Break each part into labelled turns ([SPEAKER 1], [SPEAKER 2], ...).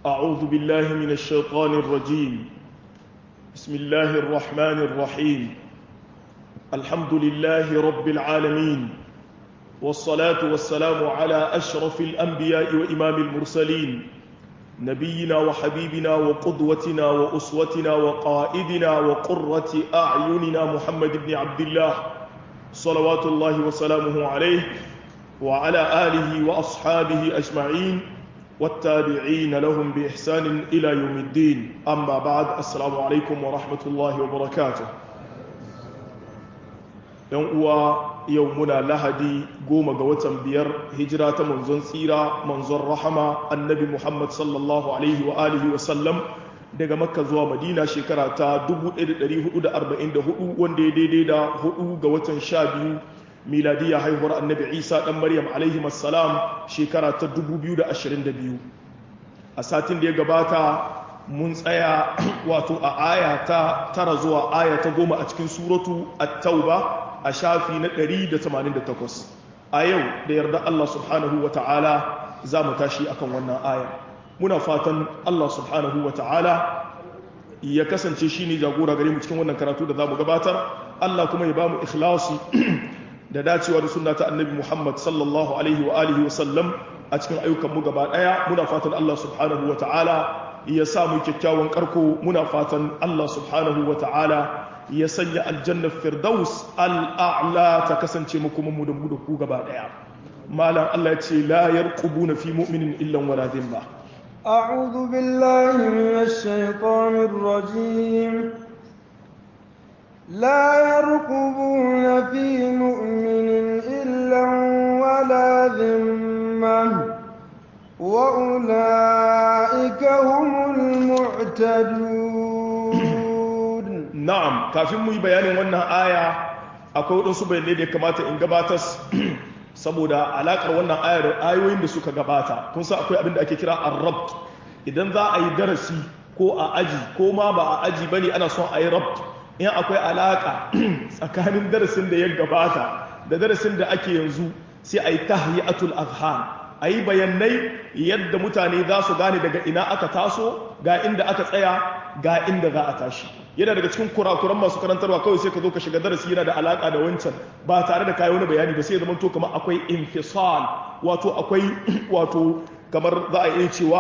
[SPEAKER 1] أعوذ بالله من الشيطان الرجيم بسم الله الرحمن الرحيم الحمد لله رب العالمين والصلاة والسلام على أشرف الأنبياء وإمام المرسلين نبينا وحبيبنا وقدوتنا وأسوتنا وقائدنا وقرة أعيننا محمد بن عبد الله صلوات الله وسلامه عليه وعلى آله وأصحابه أجمعين والتابعين لهم بإحسان إلى يوم الدين أما بعد السلام عليكم ورحمة الله وبركاته يوم يومنا لهدي قوم قوة بير هجرة منزون سيرة منزون رحمة النبي محمد صلى الله عليه وآله وسلم daga makka zuwa madina shekara ta 1444 wanda ya daidai da 4 ga watan 12 miladiyya haihuwar annabi isa dan maryam alaihi assalam shekara ta 2022 a satin da ya gabata mun tsaya wato a aya ta tara zuwa aya ta goma a cikin suratu at-tauba a shafi na 188 a yau da yarda Allah subhanahu wa ta'ala za mu tashi akan wannan aya muna fatan Allah subhanahu wa ta'ala ya kasance shi ne jagora gare mu cikin wannan karatu da za mu gabatar Allah kuma ya ba mu ikhlasi da dacewa da sunna ta annabi Muhammad sallallahu alaihi wa alihi wa sallam a cikin ayyukan mu gaba daya muna fatan Allah subhanahu wa ta'ala ya sa mu kyakkyawan karko muna fatan Allah subhanahu wa ta'ala ya sanya aljanna firdaus al'a'la ta kasance mu kuma mu da mu da ku gaba daya malam Allah ya ce la yarqubuna fi mu'minin illa wala dhimma
[SPEAKER 2] أعوذ بالله من الشيطان الرجيم لا يرقبون في مؤمن إلا ولا ذمة وأولئك هم المعتدون
[SPEAKER 1] نعم كافين مي بيان وانا آية أكو رسول بيان لدي كما تنقباتس saboda alakar wannan ayar ayoyin da suka gabata kun san akwai abin da ake kira ar-rabt idan za a yi darasi ko a aji ko ma ba a aji bane ana son a yi rabt in akwai alaka tsakanin darasin da ya gabata da darasin da ake yanzu sai a yi tahyi'atul azhan a yi bayanai yadda mutane za su gane daga ina aka taso ga inda aka tsaya ga inda za a tashi yana daga cikin kurakuran masu karantarwa kawai sai ka zo ka shiga darasi yana da alaka da wancan ba tare da kayi wani bayani ba sai ya zama to kamar akwai infisal wato akwai wato kamar za a iya cewa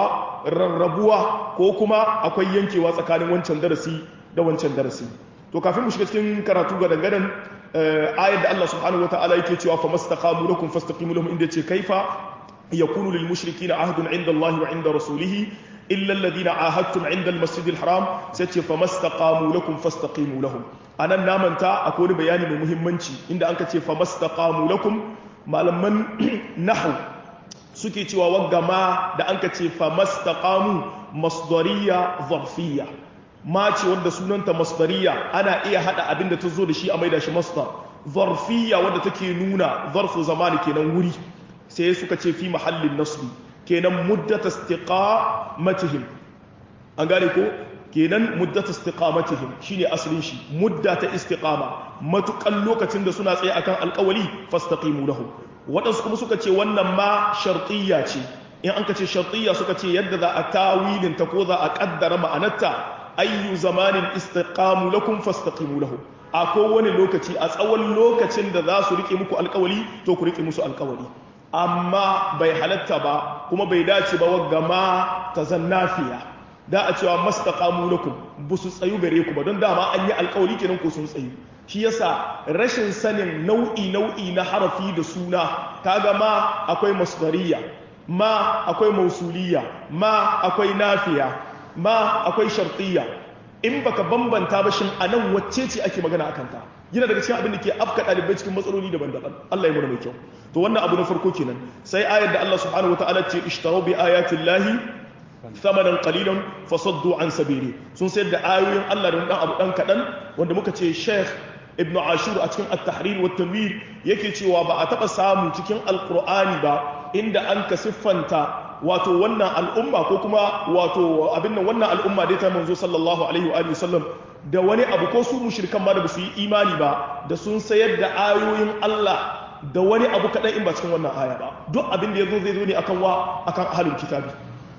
[SPEAKER 1] rarrabuwa ko kuma akwai yankewa tsakanin wancan darasi da wancan darasi to kafin mu shiga cikin karatu ga dangadan ayar da Allah subhanahu wataala yake cewa fa mastaqamu lakum fastaqimu lahum inda ce kaifa yakunu lil mushrikeena ahdun inda Allah wa inda rasulih illa alladhina ahadtum inda al masjid al haram sai ce fa mastaqamu lakum fastaqimu lahum anan namanta akwai wani bayani mai muhimmanci inda anka ce fa mastaqamu lakum malaman nahwu suke cewa waggama da anka ce fa mastaqamu masdariya zarfiyya ma ce wanda sunanta masdariya ana iya hada abin da ta zo da shi a maida shi masdar zarfiyya wanda take nuna zarfu zamani kenan wuri sai suka ce fi mahallin nasbi kenan muddata istiqamatihim an gane ko kenan muddata istiqamatihim shine asalin shi muddata istiqama matukan lokacin da suna tsaye akan alƙawali fastaqimu lahu wadansu kuma suka ce wannan ma shartiyya ce in an ka ce shartiyya suka ce yadda za a tawilin ta ko za a kaddara ma'anarta ayyu zamanin istiqamu lakum fastaqimu lahu a kowane lokaci a tsawon lokacin da za su rike muku alkawali to ku rike musu alkawali amma bai halatta ba kuma bai dace ba wagga ma ta zannafiya da a cewa mastaqamu lakum bu su tsayu gare ku ba don dama an yi alkawali kenan ko sun tsayu shi yasa rashin sanin nau'i nau'i na harafi da suna kaga ma akwai masdariya ma akwai mausuliya ma akwai nafiya ma akwai shartiyya in baka bambanta ba shin anan wacce ce ake magana akan ta yana daga cikin abin da ke afka dalibai cikin matsaloli daban-daban Allah ya muna mai kyau to wannan abu na farko kenan sai ayar da Allah subhanahu wataala ce ishtaraw bi ayati llahi thamanan qalilan fasaddu an sabili sun sayar da ayoyin Allah da dan abu dan kadan wanda muka ce Sheikh Ibn Ashur a cikin At-Tahrir wa Tanwir yake cewa ba a taba samu cikin Al-Qur'ani ba inda an ka siffanta wato wannan al'umma ko kuma wato abin nan wannan al'umma dai ta manzo sallallahu alaihi wa sallam da wani abu ko su mushrikan ma da ba su yi imani ba da sun sayar da ayoyin Allah da wani abu kaɗan in ba cikin wannan aya ba duk abin da ya zo zai zo ne akan wa akan ahalul kitabi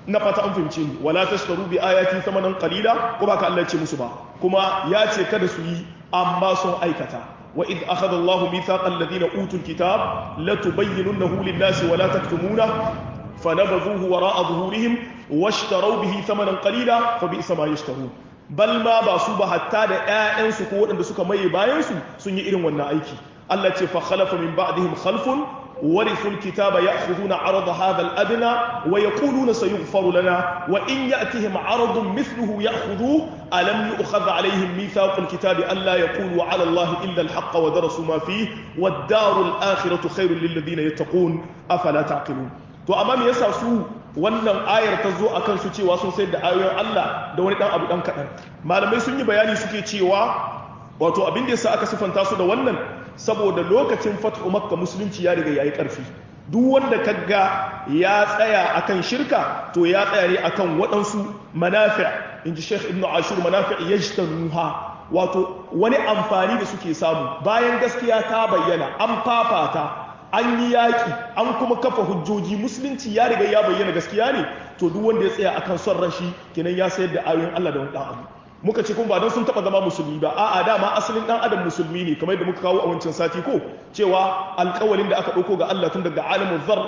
[SPEAKER 1] ina fata an fahimce ni wala tashtaru bi ayati thamanan qalila ko ba ka Allah ya ce musu ba kuma ya ce kada su yi amma sun aikata wa id akhadha Allahu mithaqal ladina utul kitab la tubayyinunahu lin-nasi wa la taktumuna fanabadhuhu wara'a dhuhurihim washtaraw bihi thamanan qalila fa bi'sa ma yashtarun bal ma ba su ba hatta da ƴaƴansu ko waɗanda suka maye bayan su sun yi irin wannan aiki Allah ce fa khalafa min ba'dihim khalfun ورثوا الكتاب يأخذون عرض هذا الأدنى ويقولون سيغفر لنا وإن يأتهم عرض مثله يأخذوه ألم يؤخذ عليهم ميثاق الكتاب ألا يقولوا على الله إلا الحق ودرسوا ما فيه والدار الآخرة خير للذين يتقون أفلا تعقلون to amma me yasa su wannan ayar ta zo akan su cewa sun sayar da ayoyin Allah da wani dan abu dan kadan malamai sun yi bayani suke cewa wato abin da yasa aka sifanta su da wannan saboda lokacin fathu makka musulunci ya riga yayi karfi duk wanda kaga ya tsaya akan shirka to ya tsaya ne akan waɗansu manafi' inji Sheikh Ibn Ashur manafi' yajtanuha wato wani amfani da suke samu bayan gaskiya ta bayyana an fafata an yi yaƙi an kuma kafa hujjoji musulunci ya riga ya bayyana gaskiya ne to duk wanda ya tsaya akan son rashi kenan ya sayar da ayoyin Allah da wani ɗan abu muka ce kuma ba don sun taba zama musulmi ba a'a dama asalin dan adam musulmi ne kamar yadda muka kawo a wancan sati ko cewa alƙawalin da aka ɗauko ga Allah tun daga alimul zar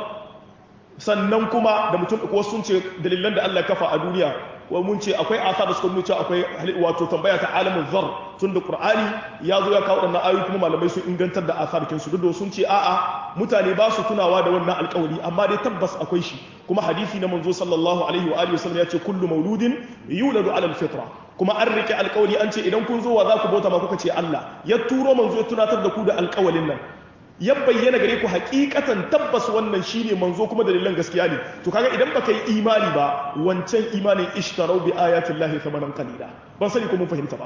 [SPEAKER 1] sannan kuma da mutum ko sun ce dalilan da Allah kafa a duniya wa mun ce akwai asa da suka nuna cewa akwai wato tambaya ta alimul zar tun da qur'ani ya zo ya kawo waɗannan ayoyi kuma malamai sun ingantar da asarkin su duk da sun ce a'a mutane ba su tunawa da wannan alƙawari amma dai tabbas akwai shi kuma hadisi na manzo sallallahu alaihi wa alihi wasallam ya ce kullu mauludin yuladu ala alfitra kuma an rike alƙawari an ce idan kun zo wa za ku bauta ma kuka ce Allah ya turo manzo ya tunatar da ku da alƙawalin nan ya bayyana gare ku hakikatan tabbas wannan shine manzo kuma dalilan gaskiya ne to kaga idan baka yi imani ba wancan imanin ishtarau bi ayatin lahi thamanan qalila ban sani ko mun fahimta ba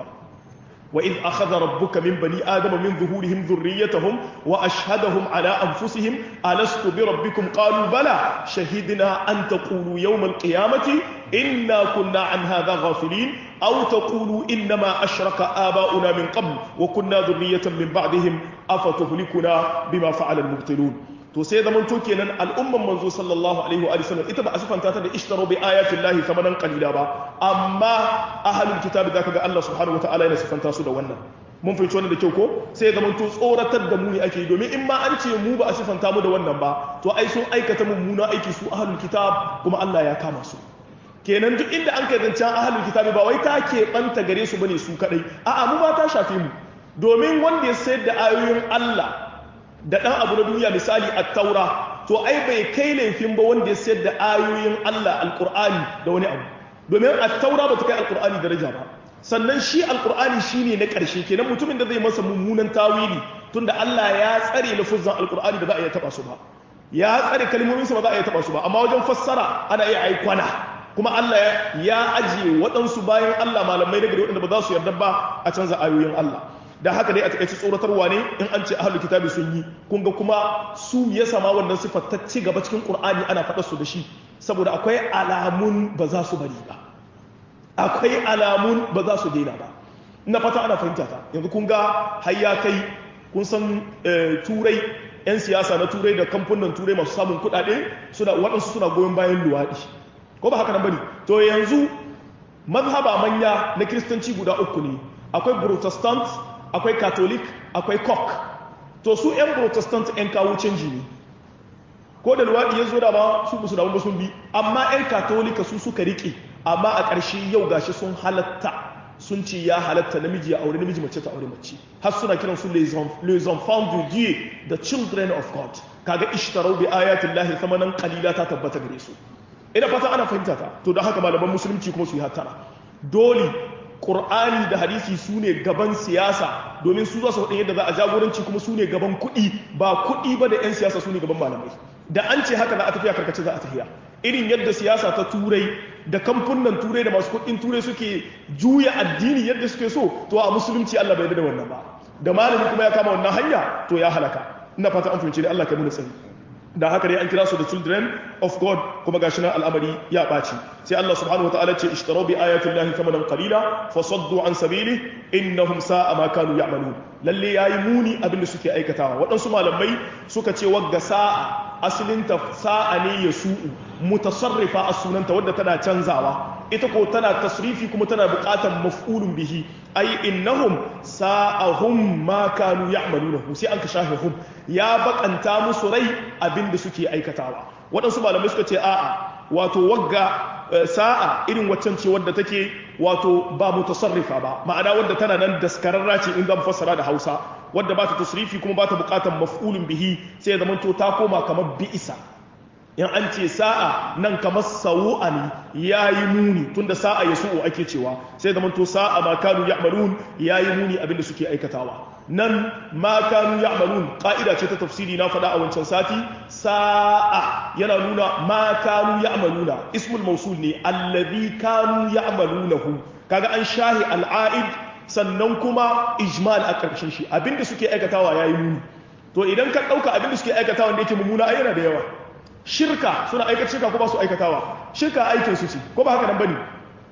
[SPEAKER 1] wa id akhadha rabbuka min bani adama min zuhurihim dhurriyyatahum wa ashhadahum ala anfusihim alastu bi rabbikum qalu bala shahidna an taqulu yawm alqiyamati inna kunna an hadha ghafilin aw taqulu innama ashraka aba'una min qabl wa kunna dhurriyyatan min ba'dihim afatuhlikuna bima fa'ala al-mubtilun to sai zaman to kenan al'umman manzo sallallahu alaihi wa sallam ita ba a sifanta ta da ishtaro bi ayatin lahi thamanan qalila ba amma ahlul kitabi zaka ga Allah subhanahu wataala yana sifanta su da wannan mun fahimci wannan da kyau ko sai zaman to tsoratar da mu ne ake domin in ma an ce mu ba a sifanta mu da wannan ba to ai sun aikata mummuna aiki su ahlul kitab kuma Allah ya kama su kenan duk inda an kai zancen ahlul kitabi ba wai ta keɓanta gare su bane su kadai a'a mu ba ta shafe mu domin wanda ya sayar da ayoyin Allah da ɗan abu na duniya misali a taura to ai bai kai laifin ba wanda ya sayar da ayoyin Allah alƙur'ani da wani abu domin a taura ba ta kai alƙur'ani daraja ba sannan shi alƙur'ani shi ne na ƙarshe kenan mutumin da zai masa mummunan tawili tunda Allah ya tsare lafuzan alƙur'ani da za a iya taɓa su ba ya tsare kalmominsa ba za a iya taɓa su ba amma wajen fassara ana iya aikwana kuma Allah ya ajiye waɗansu bayan Allah malamai daga waɗanda ba za su yarda ba a canza ayoyin Allah da haka dai a takaice tsoratarwa ne in an ce ahlul kitabi sun yi kun ga kuma su ya sama wannan sifar ta ci gaba cikin qur'ani ana faɗar su da shi saboda akwai alamun ba za su bari ba akwai alamun ba za su daina ba ina fata ana fahimta ta yanzu kun ga har ya kai kun san turai yan siyasa na turai da kamfunan turai masu samun kuɗaɗe suna waɗansu suna goyon bayan luwaɗi ko ba haka nan bane to yanzu mazhaba manya na kiristanci guda uku ne akwai protestant akwai catholic akwai cock to su 'yan protestant 'yan kawo canji ne ko da luwaɗi ya zo da ba su musu da sun bi amma 'yan katolika su suka riƙe amma a ƙarshe yau gashi sun halatta sun ce ya halatta namiji ya aure namiji mace ta aure mace har suna kiran su les enfants de dieu the children of god kaga ishtarau bi ayatin lahi samanan qalila ta tabbata gare su ina fata ana fahimta ta to don haka malaman musulunci kuma su yi hattara dole ƙur'ani da hadisi su ne gaban siyasa domin su za su faɗin yadda za a jagoranci kuma su ne gaban kuɗi ba kuɗi ba da 'yan siyasa su ne gaban malamai da an ce haka za a tafiya karkace za a tafiya irin yadda siyasa ta turai da kamfunan turai da masu kuɗin turai suke juya addini yadda suke so to a musulunci Allah bai da wannan ba da malami kuma ya kama wannan hanya to ya halaka ina fata an fahimci da Allah kai mu sani da haka dai an kira su da children of God kuma gashi nan al'amari ya ɓaci sai Allah subhanahu wataala ce ishtaraw bi ayati llahi thamanan qalila fasaddu an sabili innahum sa'a ma kanu ya'malun lalle yayi muni abin da suke aikatawa waɗansu malamai suka ce wagga sa'a asalinta sa'a ne ya su'u mutasarrifa a sunanta wadda tana canzawa ita ko tana tasrifi kuma tana buƙatar maf'ulun bihi ai innahum sa'ahum ma kanu ya'malunahu sai an ka shafe hum ya bakanta musu rai abinda suke aikatawa waɗansu malamai suka ce a'a wato wagga sa'a irin waccan ce wadda take wato ba mutasarrifa ba ma'ana wadda tana nan daskararra ce in zan fassara da Hausa wadda ba ta tasrifi kuma ba ta bukatar maf'ulun bihi sai ya zama to ta koma kamar bi'isa in an ce sa'a nan kamar sau'a ne yayi muni tunda sa'a ya su'u ake cewa sai ya zama to sa'a ma kanu ya'malun yayi muni abinda suke aikatawa nan ma kanu ya'malun ka'ida ce ta tafsiri na faɗa a wancan sati sa'a yana nuna ma kanu ya'maluna ismul mausul ne allazi kanu ya'malunahu kaga an shahi al'aid sannan kuma ijmal a ƙarshen shi abinda suke aikatawa yayi muni to idan ka ɗauka abinda suke aikatawa da yake mummuna ai yana da yawa shirka suna aikata shirka ko ba su aikatawa shirka aikin su ce ko ba haka nan bane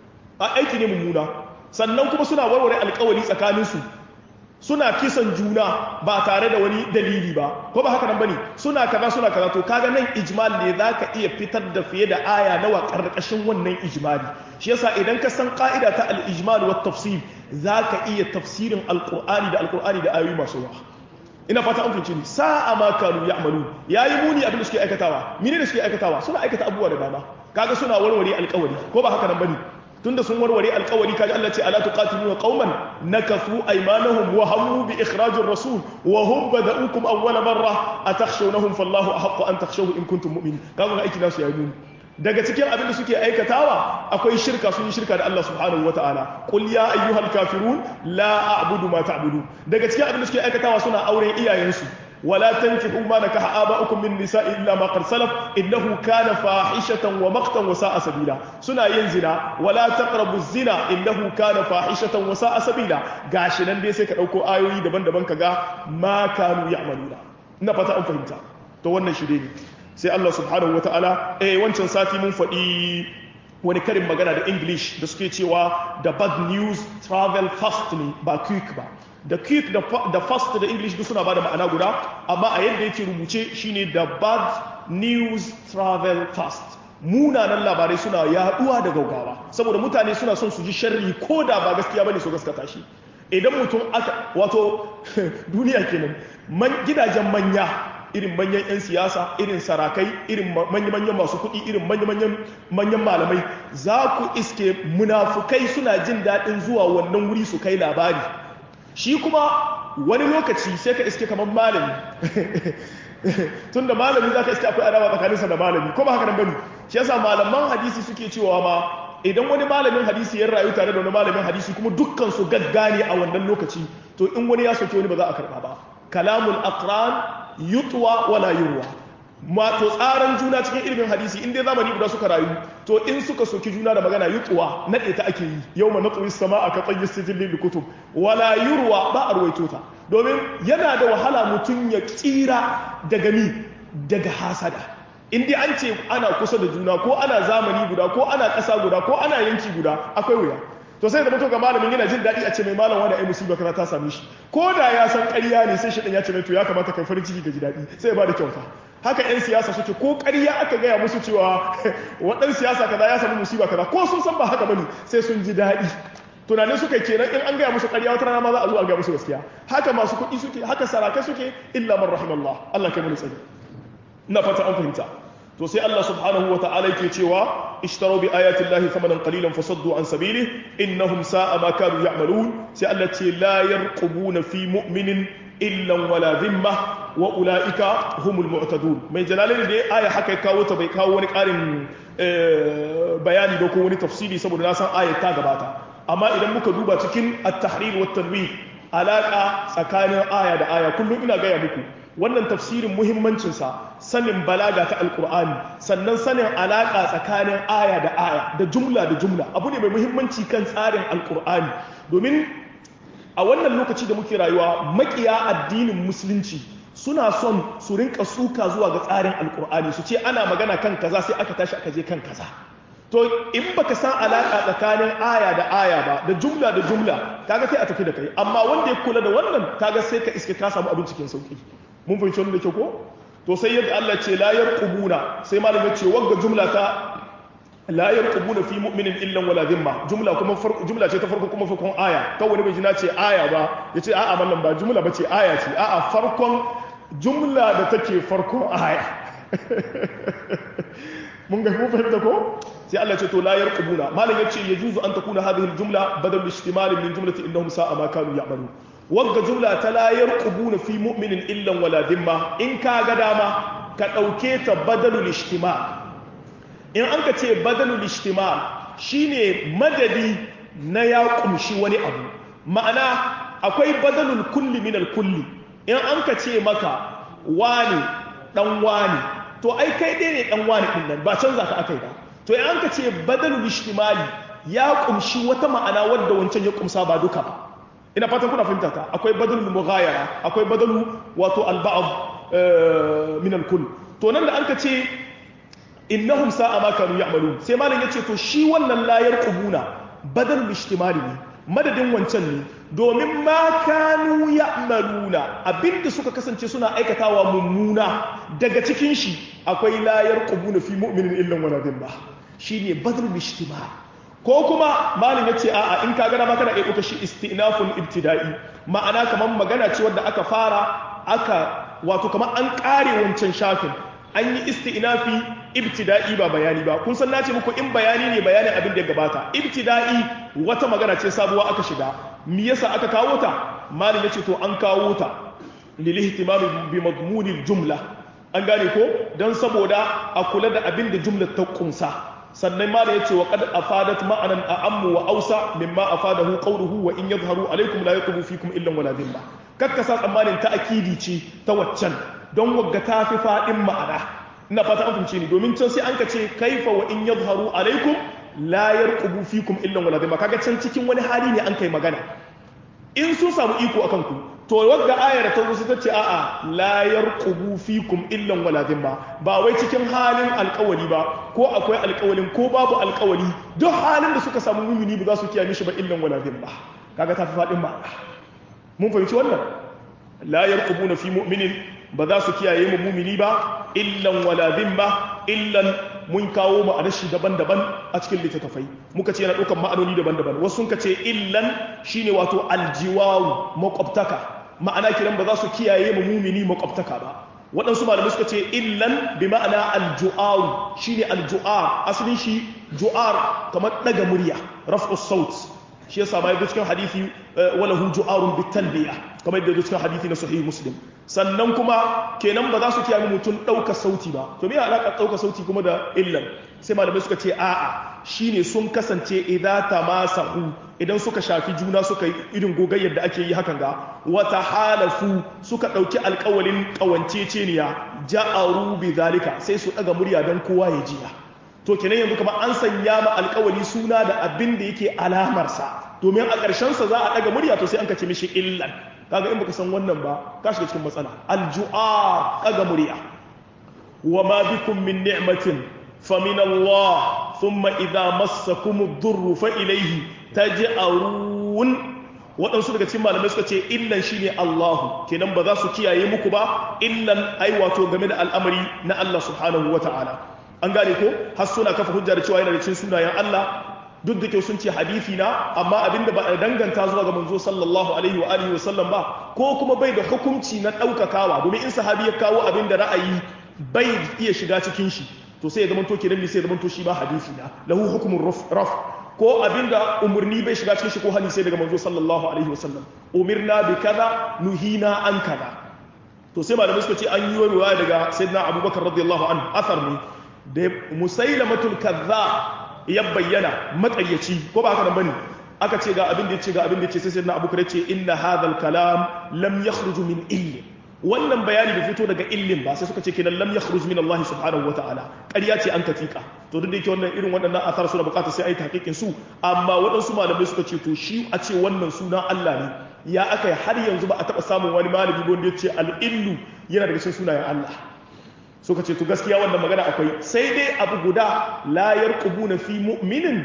[SPEAKER 1] a aiki ne mummuna sannan kuma suna warware alƙawari tsakanin su suna kisan juna ba tare da wani dalili ba ko ba haka nan bane suna kaza suna kaza to kaga nan ijmal ne zaka iya fitar da fiye da aya nawa karkashin wannan ijmali shi yasa idan ka san ka'ida ta al-ijmal wa tafsir zaka iya tafsirin alqur'ani da alqur'ani da ayoyi masu yawa ina fata an fice ni sa'a ma kanu ya'malu yayi muni abin da suke aikatawa mene da suke aikatawa suna aikata abubuwa da dama kaga suna warware alƙawari ko ba haka nan bane tunda sun warware alkawari kaji Allah ce ala tuqatiluna qauman nakafu aymanahum wa hammu bi ikhrajir rasul wa hum bada'ukum awwala marra atakhshawnahum fallahu ahaqqu an takhshawhu in kuntum mu'minin kaga ga aiki nasu yayi muni daga cikin abin da suke aikatawa akwai shirka sun yi shirka da Allah subhanahu wataala qul ya ayyuhal kafirun la a'budu ma ta'budu daga cikin abin da suke aikatawa suna auren iyayensu ولا تنكحوا ما نكح آباؤكم من النساء إلا ما قد سلف إنه كان فاحشة ومقتا وساء سبيلا سنا ينزنا ولا تقربوا الزنا إنه كان فاحشة وساء سبيلا gashi nan dai sai ka dauko ayoyi daban-daban kaga ma kanu ya'maluna ina fata an fahimta to wannan shi dai sai Allah subhanahu wataala eh wancan sati mun faɗi wani karin magana da English da suke cewa the bad news travel fast ne ba quick ba da quick da fast da english duk suna bada ma'ana guda amma a yadda yake rubuce shine da bad news travel fast munanan labarai suna yaduwa da gaugawa saboda mutane suna son su ji sharri ko da ba gaskiya bane su gaskata shi idan mutum aka wato duniya kenan man gidajen manya irin manyan 'yan siyasa irin sarakai irin manya-manyan masu kuɗi irin manya-manyan manyan malamai za ku iske munafukai suna jin daɗin zuwa wannan wuri su kai labari shi kuma wani lokaci sai ka iske kamar malami tun da malami za ka iske akwai adawa tsakaninsa da malami ko ba haka nan bane shi yasa malaman hadisi suke cewa ma idan wani malamin hadisi ya rayu tare da wani malamin hadisi kuma dukkan su gaggane a wannan lokaci to in wani ya soke wani ba za a karba ba kalamul aqran yutwa wala yurwa ma to tsaran juna cikin ilimin hadisi in dai zamani guda suka rayu to in suka soki juna da magana yutwa nade ta ake yi yawma naqwi samaa ka tayyi sijil kutub wala yurwa ba a ruwaito ta domin yana da wahala mutum ya tsira daga mi daga hasada in dai an ce ana kusa da juna ko ana zamani guda ko ana ƙasa guda ko ana yanki guda akwai wuya to sai da mutum ga malamin yana jin daɗi a ce mai malam wani ai musiba kaza ta same shi ko da ya san ƙarya ne sai shi ya ce mai to ya kamata kai farin ciki ga ji daɗi sai ya bada kyauta haka 'yan siyasa suke ko ƙarya aka gaya musu cewa waɗansu siyasa kaza ya samu musiba kaza ko sun san ba haka bane sai sun ji daɗi tunanin suka kenan in an gaya musu ƙarya wata rana ma za a zo a gaya musu gaskiya haka masu kuɗi suke haka sarakai suke illa man rahimallah Allah kai mu tsari ina fata an fahimta to sai Allah subhanahu wa ta'ala yake cewa ishtaru bi ayati llahi thamanan qalilan fasaddu an sabili innahum sa'a ma kanu ya'malun sai Allah ce la yarqubuna fi mu'minin illa wala dhimma wa ulaika humul mu'tadun mai jalalin da aya haka kawo ta bai kawo wani karin bayani ba ko wani tafsiri saboda na san ayat ta gabata amma idan muka duba cikin at-tahrir wa tanwir alaka tsakanin aya da aya kullum ina gaya muku wannan tafsirin muhimmancinsa sanin balaga ta alkur'ani sannan sanin alaƙa tsakanin aya da aya da jumla da jumla abu ne mai muhimmanci kan tsarin alkur'ani domin a wannan lokaci da muke rayuwa makiya addinin musulunci suna son su rinka suka zuwa ga tsarin alkur'ani su ce ana magana kan kaza sai aka tashi aka je kan kaza to in baka san alaƙa tsakanin aya da aya ba da jumla da jumla kaga sai a tafi da kai amma wanda ya kula da wannan kaga sai ka iske ka samu abin cikin sauki mun fahimci wannan da ke ko to sai yadda Allah ce la yarqubuna sai malam ya ce wagga jumla ta la yarqubuna fi mu'minin illa wala dhimma jumla kuma jumla ce ta farko kuma farkon aya kan wani bai ji na ce aya ba yace a'a mallam ba jumla bace aya ce a'a farkon jumla da take farkon aya mun ga mun fahimta ko sai Allah ce to la yarqubuna malam yace yajuzu an takuna hadhihi aljumla badal ishtimal min jumlati innahum sa'a ma kanu ya'malu wagga jumla ta la yarqubuna fi mu'minin illa wala dhimma in ka ga dama ka dauke ta badalul ishtimal in an ka ce badalul ishtimal shine madadi na ya kumshi wani abu ma'ana akwai badalul kulli min kulli in an ka ce maka wani dan wani to ai kai dai ne dan wani din nan ba canza ka akai ba to in an ka ce badalul ishtimali ya kumshi wata ma'ana wadda wancan ya kumsa ba duka ba ina fatan kuna fahimta ta akwai badalul mughayara akwai badalu wato al-ba'd min al-kull to nan da an ka ce innahum sa'a ma kanu ya'malun sai malam yace to shi wannan layar qubuna badal ishtimali ne madadin wancan ne domin ma kanu ya'maluna abinda suka kasance suna aikatawa mummuna daga cikin shi akwai layar qubuna fi mu'minin illa wala dhimma shine badal ishtimali ko kuma malam yace a'a in ka gana ma kana iya shi istinafun ibtida'i ma'ana kamar magana ce wadda aka fara aka wato kamar an kare wancan shafin an yi isti'nafi ibtida'i ba bayani ba kun san na ce muku in bayani ne bayanin abin da ya gabata ibtida'i wata magana ce sabuwa aka shiga me yasa aka kawo ta malam yace to an kawo ta lil ihtimam bi madmunil jumla an gane ko dan saboda a kula da abin da jumlar ta kunsa sannan malam yace wa qad afadat ma'anan a'ammu wa ausa mimma afadahu qawluhu wa in yadhharu alaykum la yatubu fikum illa wala dhimma kakkasa tsammanin ta akidi ce ta waccan don wagga ta fi faɗin ma'ana ina fata an fahimce ni domin can sai an ka ce kaifa wa in yadhharu alaikum la yarqubu fikum illa wala dhimma kaga can cikin wani hali ne an kai magana in sun samu iko akan ku to wagga ayar ta zo ta ce a'a la yarqubu fikum illa wala dhimma ba wai cikin halin alƙawari ba ko akwai alƙawarin ko babu alƙawari duk halin da suka samu mumini ba za su kiyaye shi ba illa wala dhimma kaga ta fi faɗin ma'ana mun fahimci wannan la yarqubuna fi mu'minin ba za su kiyaye mu mumini ba illan wala dhimma illan mun kawo mu adashi daban-daban a cikin littattafai muka ce yana ɗaukar ma'anoni daban-daban wasu sun ce illan shine wato aljiwawu makwabtaka ma'ana kiran ba za su kiyaye mu mumini makwabtaka ba waɗansu malamai suka ce illan bi ma'ana alju'aru shine alju'ar asalin shi ju'ar kamar ɗaga murya raf'us saut shi yasa ma yadda cikin hadisi wala hu ju'arun bitalbiya kamar yadda cikin hadisi na sahih muslim sannan kuma kenan ba za su kiyaye mutum ɗaukar sauti ba to me alaƙa ɗaukar sauti kuma da illan sai malamai suka ce a'a shine sun kasance idan tamasahu idan suka shafi juna suka yi irin gogayyar da ake yi hakan ga wata halafu suka ɗauki alƙawalin ƙawanceceniya ja'aru bi zalika sai su ɗaga murya don kowa ya jiya to kenan yanzu kamar an sanya ma alkawari suna da abin da yake alamarsa domin a ƙarshensa za a ɗaga murya to sai an kace mishi illan kaga in baka san wannan ba ka shiga cikin matsala alju'a ɗaga murya wa ma bikum min ni'matin fa min Allah thumma idza massakum ad-durru fa ilayhi taj'arun waɗansu daga cikin malamai suka ce illan shine Allahu kenan ba za su kiyaye muku ba illan ai wato game da al'amari na Allah subhanahu wata'ala an gane ko har suna kafa hujja da cewa yana da cikin sunayen Allah duk da kyau sun ce hadisi na amma abinda ba a danganta zuwa ga manzo sallallahu alaihi wa alihi wasallam ba ko kuma bai da hukunci na daukakawa domin in sahabi ya kawo abin da ra'ayi bai iya shiga cikin shi to sai ya zama to kenan sai ya zama to shi ba hadisi na lahu hukmun raf ko abinda umurni bai shiga cikin shi ko hadisi daga manzo sallallahu alaihi wasallam umirna bi kaza nuhina an kaza to sai malamai suka ce an yi ruwaya daga sayyidina abubakar radiyallahu anhu athar ne da musailamatul kaza ya bayyana matsayyaci ko ba haka nan bane aka ce ga abin da yace ga abin da yace sai sayyidina abubakar yace inna hadhal kalam lam yakhruj min illi wannan bayani bai fito daga illin ba sai suka ce kenan lam yakhruj min Allah subhanahu wataala ƙarya ce an katika to duk da yake wannan irin waɗannan athar suna buƙatar sai ai tahqiqin su amma waɗansu malamai suka ce to shi a ce wannan suna Allah ne ya aka yi har yanzu ba a taɓa samun wani malami wanda ya ce al-illu yana daga cikin sunayen Allah suka ce to gaskiya wannan magana akwai sai dai abu guda la yarqubuna fi mu'minin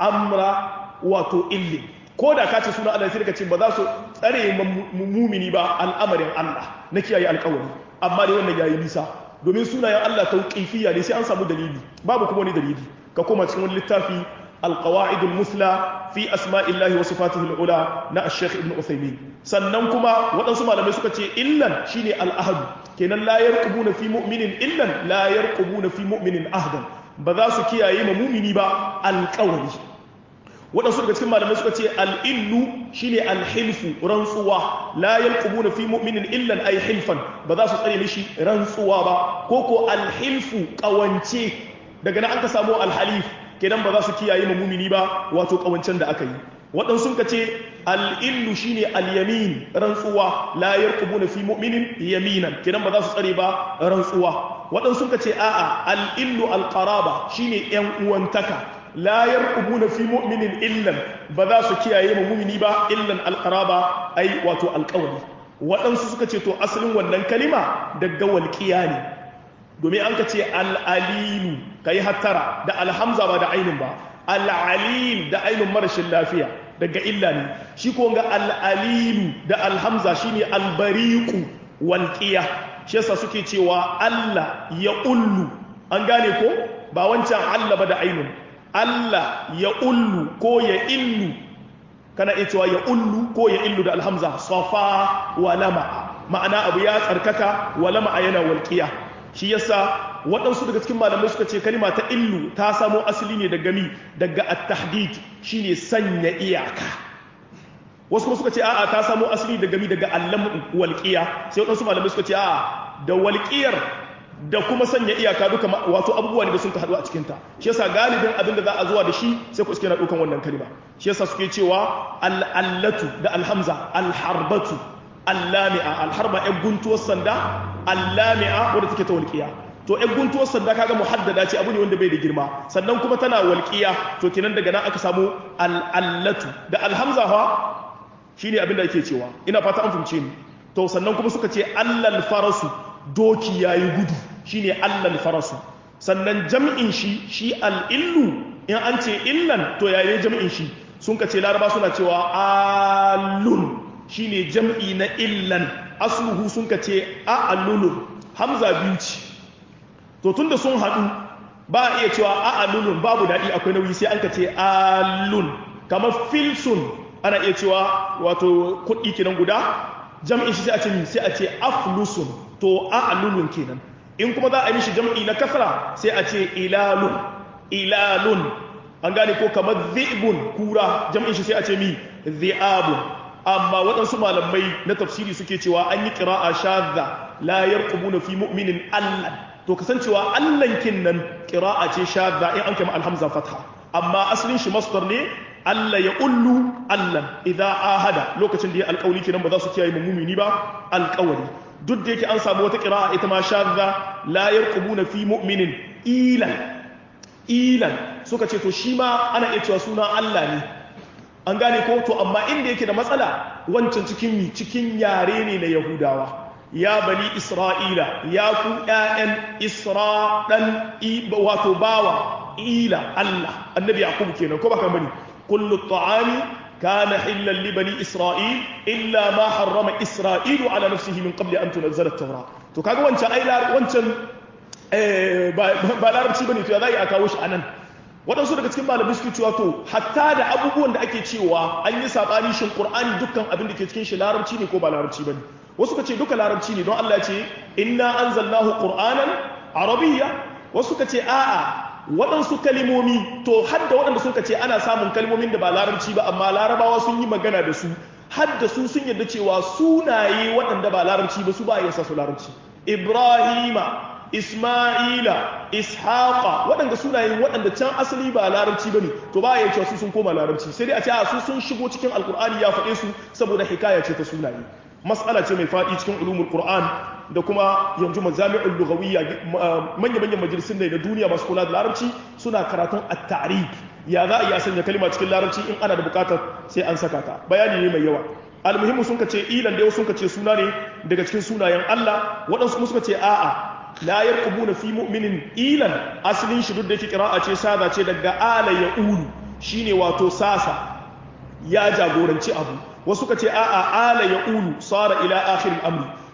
[SPEAKER 1] amra wato illi ko da ka ce suna Allah sai ka ce ba za su tsare mumini ba al'amarin Allah na kiyaye alƙawari amma dai wannan yayi nisa domin sunayen Allah tauqifiyya ne sai an samu dalili babu kuma wani dalili ka koma cikin wani littafi القواعد المثلى في أسماء الله وصفاته العلى نا الشيخ ابن عثيمين sannan kuma waɗansu malamai suka ce illan shine al'ahadu kenan la yarqubuna fi mu'minin illan la yarqubuna fi mu'minin ahdan ba za su kiyaye ma mumini ba alƙawari waɗansu daga cikin malamai suka ce al'illu shine alhilfu rantsuwa la yarqubuna fi mu'minin illan ay hilfan ba za su tsare mishi rantsuwa ba ko ko alhilfu ƙawance daga nan an ka samu alhalif kenan ba za su kiyaye ma mumini ba wato kawancen da aka yi waɗansu ka ce al'illu shi ne al'yamin rantsuwa la yarkubu na fi mu'minin yaminan kenan ba za su tsare ba rantsuwa waɗansu ka ce a'a al'illu alƙaraba shi ne ‘yan uwantaka la yarkubu na fi mu'minin illan ba za su kiyaye ma mumini ba illan alƙaraba ai wato alƙawari waɗansu suka ce to asalin wannan kalima daga walƙiya ne domin an ka ce al'alilu ka yi hattara da alhamza ba da ainihin ba al'alil da ainihin marashin lafiya daga illa ne shi ko ga al'alilu da alhamza shi ne albariku walƙiya shi yasa suke cewa Allah ya ullu an gane ko ba wancan Allah ba da ainihin Allah ya ullu ko ya illu kana iya cewa ya ullu ko ya illu da alhamza safa wa lama ma'ana abu ya tsarkaka wa lama yana walƙiya shi yasa waɗansu daga cikin malamai suka ce kalima ta illu ta samo asali ne daga mi daga at-tahdid shine sanya iyaka wasu kuma suka ce a'a ta samo asali daga mi daga allam walqiya sai waɗansu malamai suka ce a'a da walqiyar da kuma sanya iyaka duka wato abubuwa ne da sun haɗu a cikin ta shi yasa galibin abin da za a zuwa da shi sai ku iske na dukan wannan kalima shi yasa suke cewa al-allatu da alhamza al-harbatu allami'a alharba ɗan guntuwar sanda allami'a wadda take ta walƙiya to ɗan guntuwar sanda kaga muhaddada ce abu ne wanda bai da girma sannan kuma tana walƙiya to kenan daga nan aka samu al'allatu da alhamza fa shine abin da ake cewa ina fata an fahimce ni to sannan kuma suka ce allal farasu doki yayi gudu shine allal farasu sannan jam'in shi shi al'illu in an ce illan to yayi jam'in shi sun ka ce laraba suna cewa alun shine jam'i na illan asluhu sun ka ce a'alulun hamza biyu ce to tunda sun haɗu ba a iya cewa a'alulun babu daɗi akwai nauyi sai an ka ce alun kamar filsun ana iya cewa wato kuɗi kenan guda jam'in shi sai a ce mi sai a ce aflusun to a'alulun kenan in kuma za a yi mishi jam'i na kasra sai a ce ilalun ilalun an gane ko kamar zi'bun kura jam'in shi sai a ce mi zi'abun amma waɗansu malamai na tafsiri suke cewa an yi ƙira'a shadda la yarqubuna fi mu'minin allan to kasancewa allan kin nan ƙira'a ce shadda in an kama alhamza fatha amma asalin shi masdar ne Allah ya ullu allan idan ahada lokacin da ya alƙawli kenan ba za su kiyaye mu'mini ba alƙawari duk da yake an samu wata ƙira'a ita ma shadda la yarqubuna fi mu'minin ilan ilan suka ce to shi ma ana iya cewa suna Allah ne an gane ko to amma inda yake da matsala wancan cikin mi cikin yare ne na yahudawa ya bani isra'ila ya ku ƴaƴan isra dan wato bawa ila Allah annabi yaqub kenan ko baka bani kullu ta'ami kana hillan li bani isra'il illa ma harrama isra'ilu ala nafsihi min qabli an tunzala at-taura to kaga wancan ai wancan ba larabci bane to ya zai a kawo shi anan waɗansu daga cikin malamai suke cewa to hatta da abubuwan da ake cewa an yi saɓani shin ƙur'ani dukkan abin da ke cikin shi larabci ne ko ba larabci ba ne wasu ka ce duka larabci ne don Allah ce inna anzalnahu qur'anan arabiyya wasu ka ce a'a waɗansu kalimomi to hadda waɗanda sun ka ce ana samun kalimomin da ba larabci ba amma larabawa sun yi magana da su hadda su sun yarda cewa sunaye waɗanda ba larabci ba su ba yasa su larabci ibrahima Ismaila, Ishaqa, waɗanda sunayen waɗanda can asali ba larabci ba ne, to ba ya cewa su sun koma larabci, sai dai a ce a su sun shigo cikin alkur'ani ya faɗe su saboda hikaya ce ta sunaye. Mas'ala ce mai faɗi cikin ulumul Qur'an da kuma yanzu majami'ul lughawiyya manya-manyan majalisun da na duniya masu kula da larabci suna karatun at-ta'rib. Ya za a iya sanya kalima cikin larabci in ana da bukatar sai an saka ta. Bayani ne mai yawa. Almuhimmu sun ka ce ilan da sun ka ce suna ne daga cikin sunayen Allah, waɗansu kuma suka ce a'a la yarqubuna fi mu'minin ilan asalin shi duk da yake qira'a ce sada ce daga ala ya ulu shine wato sasa ya jagoranci abu wasu ka ce a'a ala ya ulu sara ila akhir al-amri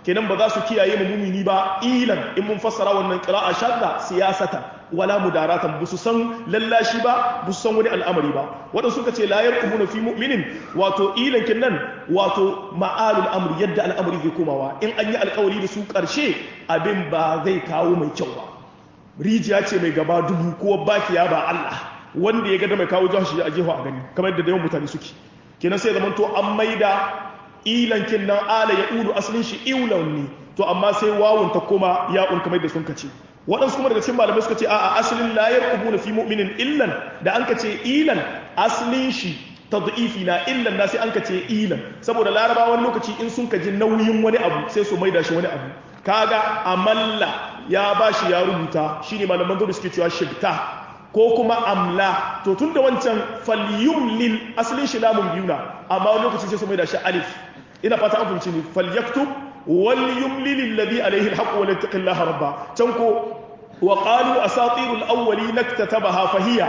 [SPEAKER 1] kenan ba za su kiyaye mu mumini ba ilan in mun fassara wannan qira'a shadda siyasata wala mudaratan busu san lallashi ba busu san wani al'amari ba wadanda suka ce la yarqubuna fi mu'minin wato ilan kinnan wato ma'alul amri yadda al'amari zai komawa in an yi alƙawari da su ƙarshe abin ba zai kawo mai kyau ba rijiya ce mai gaba dubu ko bakiya ba Allah wanda ya ga da mai kawo jihar shi a jefa a gani kamar yadda da yawan mutane suke kenan sai zaman to an maida ilankin nan ala ya ulu asalin shi iulan ne to amma sai wawun ta koma ya'un kamar da sun kace waɗansu kuma daga cikin malamai suka ce a'a asalin la yarqubuna fi mu'minin illan da an kace ilan asalin shi tad'ifi na illan na sai an kace ilan saboda laraba wani lokaci in sun kaji nauyin wani abu sai su maida shi wani abu kaga amalla ya bashi ya rubuta shine malaman gaba suke cewa shibta ko kuma amla to tun da wancan falyumlil asalin shi lamun biyu na amma wani lokaci sai su mai da shi alif ina fata an fahimci ni falyaktub wal yumlil alladhi alayhi alhaq wa yattaqillaha rabba can ko wa qalu asatirul awwalin iktatabaha fahiya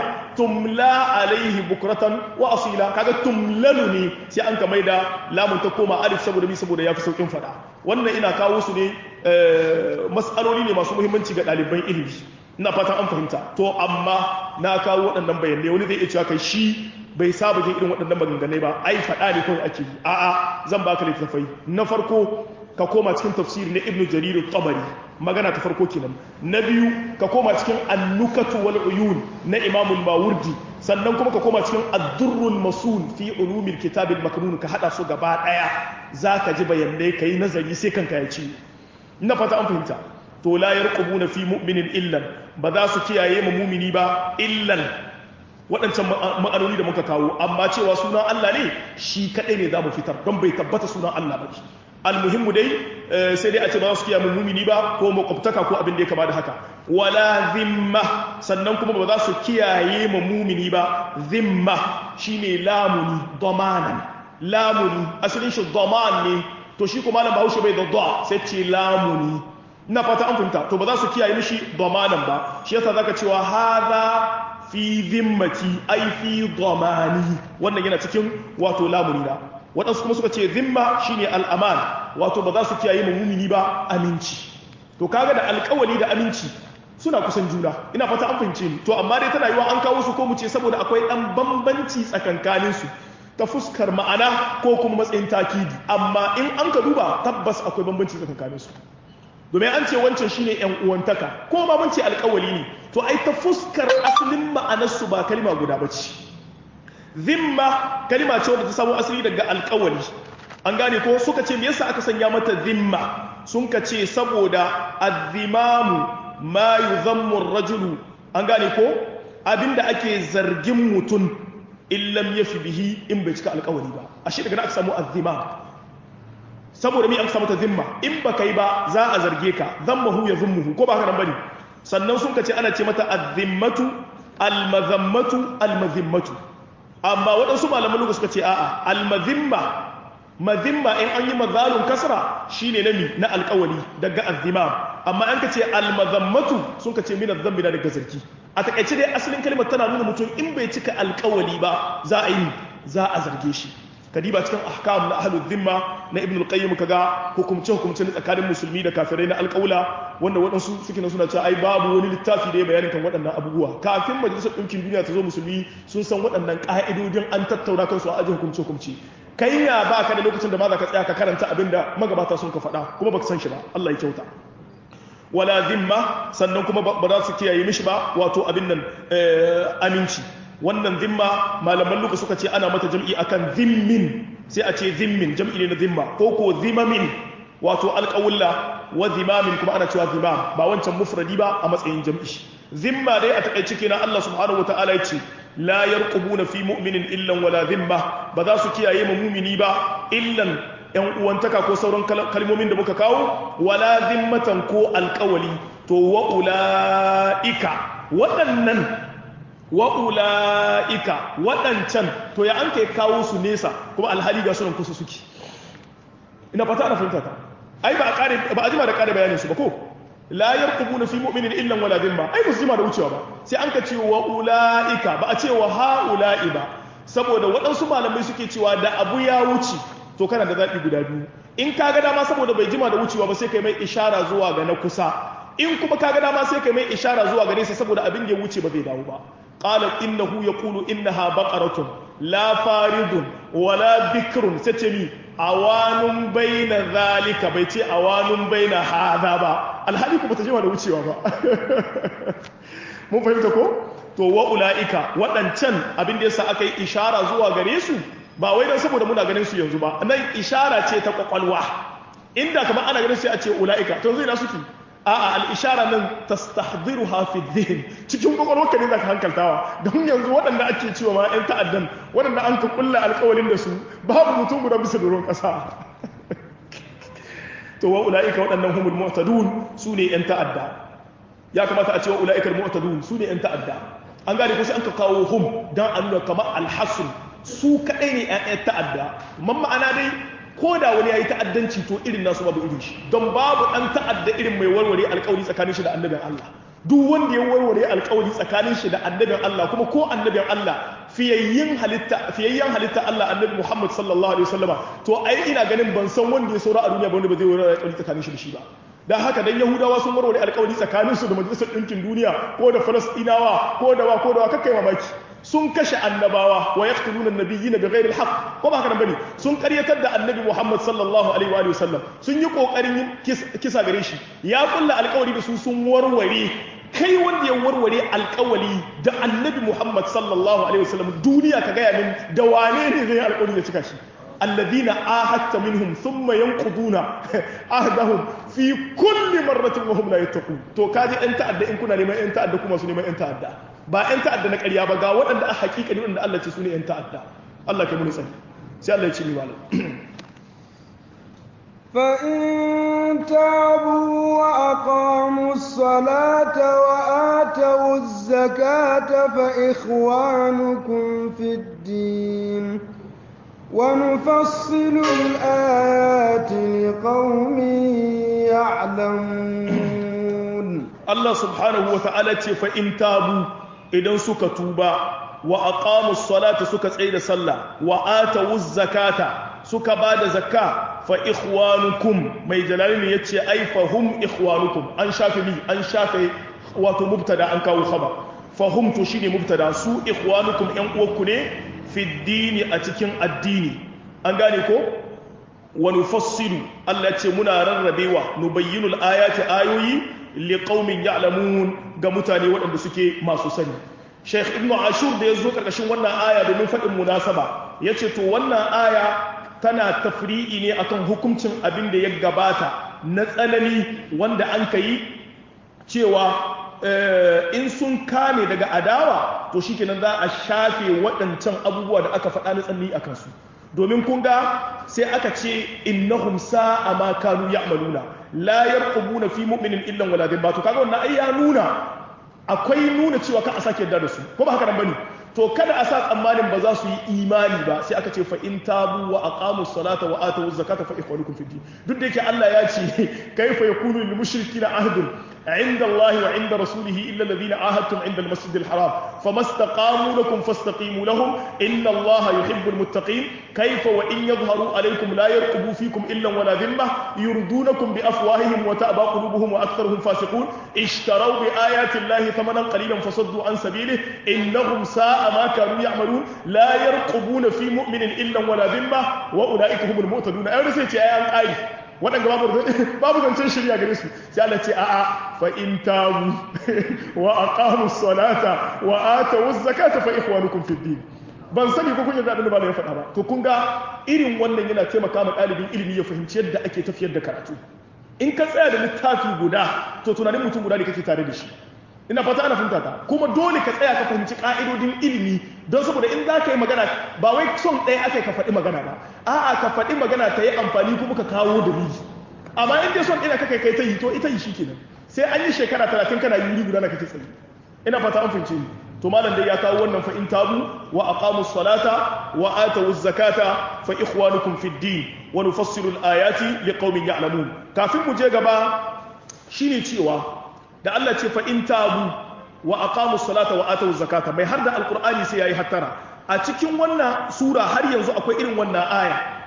[SPEAKER 1] tumla alayhi bukratan wa asila kaga tumlalu ne sai an ka maida lamun ta koma alif saboda bi saboda yafi saukin fada wannan ina kawo su ne mas'aloli ne masu muhimmanci ga ɗaliban ilimi ina fatan an fahimta to amma na kawo waɗannan bayanai wani zai iya cewa kai shi bai saba jin irin waɗannan maganganai ba ai faɗa ne kawai ake yi a'a zan baka littattafai na farko ka koma cikin tafsiri na ibnu jarir tabari magana ta farko kenan na biyu ka koma cikin annukatu wal uyun na imamul mawardi sannan kuma ka koma cikin ad-durrul masul fi ulumil kitabil maknun ka hada su gaba daya zaka ji bayanai kai nazari sai kanka ya ci ina fata an fahimta to la yarqubuna fi mu'minin illan ba za su kiyaye mu mumini ba illan waɗancan ma'anoni da muka kawo amma cewa sunan Allah ne shi kaɗai ne za mu fitar don bai tabbata sunan Allah ba almuhimmu dai sai dai a ce ba za su kiyaye mu mumini ba ko makwabtaka ko abin da ya kama da haka wala zimma sannan kuma ba za su kiyaye mu mumini ba zimma shine lamuni domanan lamuni asalin shi doman ne to shi kuma malam bahaushe bai da da sai ce lamuni ina fata an fahimta to ba za su kiyaye mishi domanan ba shi yasa zaka cewa hadha fi zimmati ai fi domani wannan yana cikin wato lamuni na waɗansu kuma suka ce zimma shine al'aman wato ba za su kiyaye mumini ba aminci to kaga da alƙawali da aminci suna kusan juna ina fata an fahimce ni to amma dai tana yiwa an kawo su ko mu ce saboda akwai ɗan bambanci tsakankanin su ta fuskar ma'ana ko kuma matsayin takidi amma in an ka duba tabbas akwai bambanci tsakankanin su domin an ce wancan shine yan uwantaka ko ma mun ce alƙawali ne to ai ta fuskar asalin ma'anarsu ba kalma guda bace zimma kalma ce wadda ta samu asali daga alƙawali an gane ko suka ce me yasa aka sanya mata zimma sun ka ce saboda azzimamu ma yuzammu ar-rajulu an gane ko abinda ake zargin mutum illam yafi bihi in bai cika alƙawari ba ashe daga nan aka samu azzimam saboda mi an samu ta zimma in ba kai ba za a zarge ka zammahu ya zummuhu ko ba haka nan bane sannan sun kace ana ce mata azzimmatu almazammatu almazimmatu amma waɗansu malaman lugu suka ce a'a almazimma mazimma in an yi mazalun kasra shine nami na alƙawali daga azzimam amma an kace almazammatu sun kace min azzambi da daga zargi a takaice dai asalin kalmar tana nuna mutum in bai cika alƙawali ba za a yi za a zarge shi kadiba cikin ahkam na ahlul zimma na ibn al-qayyim kaga hukumce hukumce tsakanin musulmi da kafirai na alƙaula wanda waɗansu suke nan suna cewa ai babu wani littafi da ya bayanin kan waɗannan abubuwa kafin majalisar ɗinkin duniya ta zo musulmi sun san waɗannan ƙa'idodin an tattauna kansu a ajin hukumce hukumce kai ya ba ka da lokacin da ma za ka tsaya ka karanta abin da magabata sun ka faɗa kuma baka san shi ba Allah ya kyauta wala zimma sannan kuma ba za su kiyaye mishi ba wato abin nan aminci wannan zimma malaman luka suka ce ana mata jam'i akan zimmin sai a ce zimmin jam'i ne na zimma ko ko zimamin wato alƙawulla wa zimamin kuma ana cewa zimam ba wancan mufradi ba a matsayin jam'i zimma dai a takaice kenan Allah subhanahu wataala ya ce la yarqubuna fi mu'minin illan wala zimma ba za su kiyaye mu mumini ba illan yan uwantaka ko sauran kalmomin da muka kawo wala zimmatan ko alƙawali to wa ulaika waɗannan wa'ula'ika waɗancan to ya an kai kawo su nesa kuma alhali ga sunan kusa suke ina fata ana fahimta ta ai ba a jima da ƙare bayanin su ba ko la yarqubu na fi mu'minin illan wala dhimma ai musu jima da wucewa ba sai an ka ce wa'ula'ika ba a ce wa ha'ula'i ba saboda waɗansu malamai suke cewa da abu ya wuce to kana da zaɓi guda biyu in ka ga dama saboda bai jima da wucewa ba sai kai mai ishara zuwa ga na kusa in kuma ka ga dama sai kai mai ishara zuwa gare sa saboda abin da ya wuce ba zai dawo ba qala innahu yaqulu innaha baqaratun la faridun wala bikrun sace mi awanun baina zalika bai ce awanun baina hada ba alhali kuma ta jima da wucewa ba mun fahimta ko to wa ulaika waɗancan abin da yasa aka yi ishara zuwa gare su ba wai dan saboda muna ganin su yanzu ba nan ishara ce ta kwakwalwa inda kamar ana ganin sai a ce ulaika to yanzu ina suke a'a al-ishara nan tastahdiruha fi dhihn cikin kwakwalwarka ne zaka hankaltawa don yanzu waɗanda ake cewa ma ƴan ta'addan waɗanda an ka kulla alƙawalin da su babu mutum guda bisa doron ƙasa to wa ulaika waɗannan humul mu'tadun su ne ƴan ta'adda ya kamata a ce wa ulaika al-mu'tadun su ne ƴan ta'adda an gane ko sai an ka kawo hum dan a nuna kamar al-hasr su kaɗai ne ƴan ta'adda man ma'ana dai ko da wani ya yi ta'addanci to irin nasu babu irin shi don babu ɗan ta'adda irin mai warware alkawari tsakanin shi da annabin Allah duk wanda ya warware alkawari tsakanin shi da annabin Allah kuma ko annabin Allah fiyayyen halitta fiyayyen halitta Allah annabi Muhammad sallallahu alaihi wasallama to ai ina ganin ban san wanda ya saura a duniya ba wanda ba zai warware alkawari tsakanin shi da shi ba dan haka dan yahudawa sun warware alkawari tsakanin su da majalisar ɗinkin duniya ko da falastinawa ko da wa ko da wa kakkai mamaki sun kashe annabawa wa yaqtuluna an-nabiyyina bighayri al-haqq ko ba haka nan bane sun karyatar da annabi Muhammad sallallahu alaihi wa sallam sun yi kokarin yin kisa gare shi ya kulla alƙawari da su sun warware kai wanda ya warware alƙawari da annabi Muhammad sallallahu alaihi wa sallam duniya ka gaya min da wane ne zai alƙawari ya cika shi الذين آهدت منهم ثم ينقضون عهدهم في كل مرة وهم لا يتقون تو كاجي انت ادى ان كنا neman انت ادى kuma su neman انت ادى ba yan ta'adda na ƙarya ba ga waɗanda a hakika ne wanda Allah ce su ne yan ta'adda Allah kai mun sani sai Allah ya ce mi malam
[SPEAKER 2] فإن تابوا وأقاموا الصلاة وآتوا الزكاة فإخوانكم في الدين ونفصل الآيات لقوم يعلمون
[SPEAKER 1] الله سبحانه وتعالى فإن تابوا إذا سكتوبا وأقاموا الصلاة سكت عيد صلى وآتوا الزكاة suka ba da zakka fa ikhwanukum mai jalalin ya ce ai fa hum ikhwanukum an shafe mi an shafe wato mubtada an kawo khabar fa hum to shine mubtada su ikhwanukum yan uwanku ne fi dini a cikin addini an gane ko wa nufassilu Allah ce muna rarrabewa nubayyinul ayati ayoyi liqaumin ya'lamun ga mutane waɗanda suke masu sani Sheikh Ibn Ashur da ya zo karkashin wannan aya domin faɗin munasaba yace to wannan aya tana tafri'i ne akan hukuncin abin da ya gabata na tsanani wanda an ka yi cewa in sun kame daga adawa to shikenan za a shafe waɗancan abubuwa da aka faɗa na tsanani a kansu domin kun ga sai aka ce innahum sa'a ma kanu ya'maluna la yarqubuna fi mu'minin illa wala dhimma to kaga wannan ai ya nuna akwai nuna cewa ka a sake yarda da su ko ba haka nan bane to kada a sa tsammanin ba za su yi imani ba sai aka ce fa in tabu wa aqamu salata wa atu zakata fa ikhwanukum fid din duk da yake Allah ya ce kaifa yakunu lil mushrikina ahdun inda Allah wa inda rasulihi illa alladhina ahadtum inda al masjid al haram famastaqamu lakum fastaqimu lahum inna Allah yuhibbu al muttaqin kaifa wa in yadhharu alaykum la yarqubu fikum illa wala dhimma yurdunakum bi afwahihim wa ta'ba qulubuhum wa aktharuhum fasiqun ishtaraw bi ayati Allah thamanan qalilan fasaddu an sabilihi innahum sa'a ما كانوا يعملون لا يرقبون في مؤمن إلا ولا ذمة وأولئك هم المعتدون أيضا سيتي آيان آي waɗanda babu babu zancen shirya gare su sai Allah ce a'a fa in tabu wa aqamu salata wa atu zakata fa ikhwanukum fid din ban sani ko kun yarda abin da ba ya faɗa ba to kun ga irin wannan yana taimaka ma ɗalibin ilimi ya fahimci yadda ake tafiyar da karatu in ka tsaya da littafi guda to tunanin mutum guda ne kake tare da shi ina fata ana fahimta ta kuma dole ka tsaya ka fahimci ka'idodin ilimi don saboda in za ka yi magana ba wai son ɗaya aka ka faɗi magana ba a'a ka faɗi magana ta yi amfani kuma ka kawo dalili amma in dai son ɗaya kaka kai ta yi to ita yi shi kenan sai an yi shekara talatin kana yuri guda na kake tsaye ina fata an fahimce ni to malam dai ya kawo wannan fa in tabu wa aqamu salata wa atu zakata fa ikhwanukum fid din wa nufassilu al-ayati liqaumin ya'lamun kafin mu je gaba shine cewa da Allah ce fa in tabu wa aqamu salata wa atu zakata mai har da alqur'ani sai yayi hattara a cikin wannan sura har yanzu akwai irin wannan aya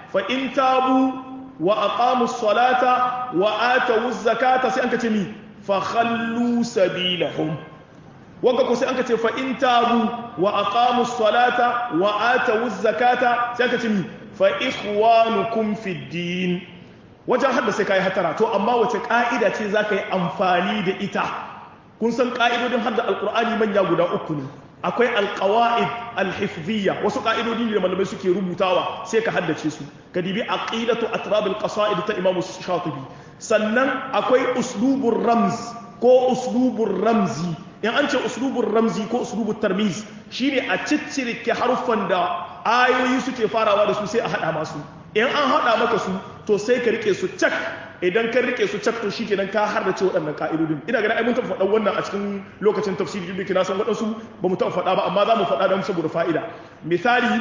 [SPEAKER 1] fa in tabu wa aqamu salata wa atu zakata sai an ka ce mi fa khallu sabilahum wanda ko sai an ka ce fa in tabu wa aqamu salata wa atu zakata sai an ka ce mi fa ikhwanukum fid din wajen hadda sai kai hatara to amma wace ka'ida ce zaka yi amfani da ita kun san ka'idodin hadda alqur'ani manya guda uku ne akwai alqawaid alhifziyya wasu ka'idodi ne da malamai suke rubutawa sai ka haddace su ka dibi aqidatu atrab alqasaid ta imamu shatibi sannan akwai uslubur ramz ko uslubur ramzi in an ce uslubur ramzi ko uslubur tarmiz shine a ciccirke haruffan da ayoyi suke farawa da su sai a hada masu in an hada maka su to sai ka rike su cak idan ka rike su cak to shikenan ka har da ce waɗannan ka'idodin ina ganin ai mun taɓa faɗan wannan a cikin lokacin tafsiri duk da kina san waɗansu ba mu taɓa faɗa ba amma za mu faɗa don saboda fa'ida misali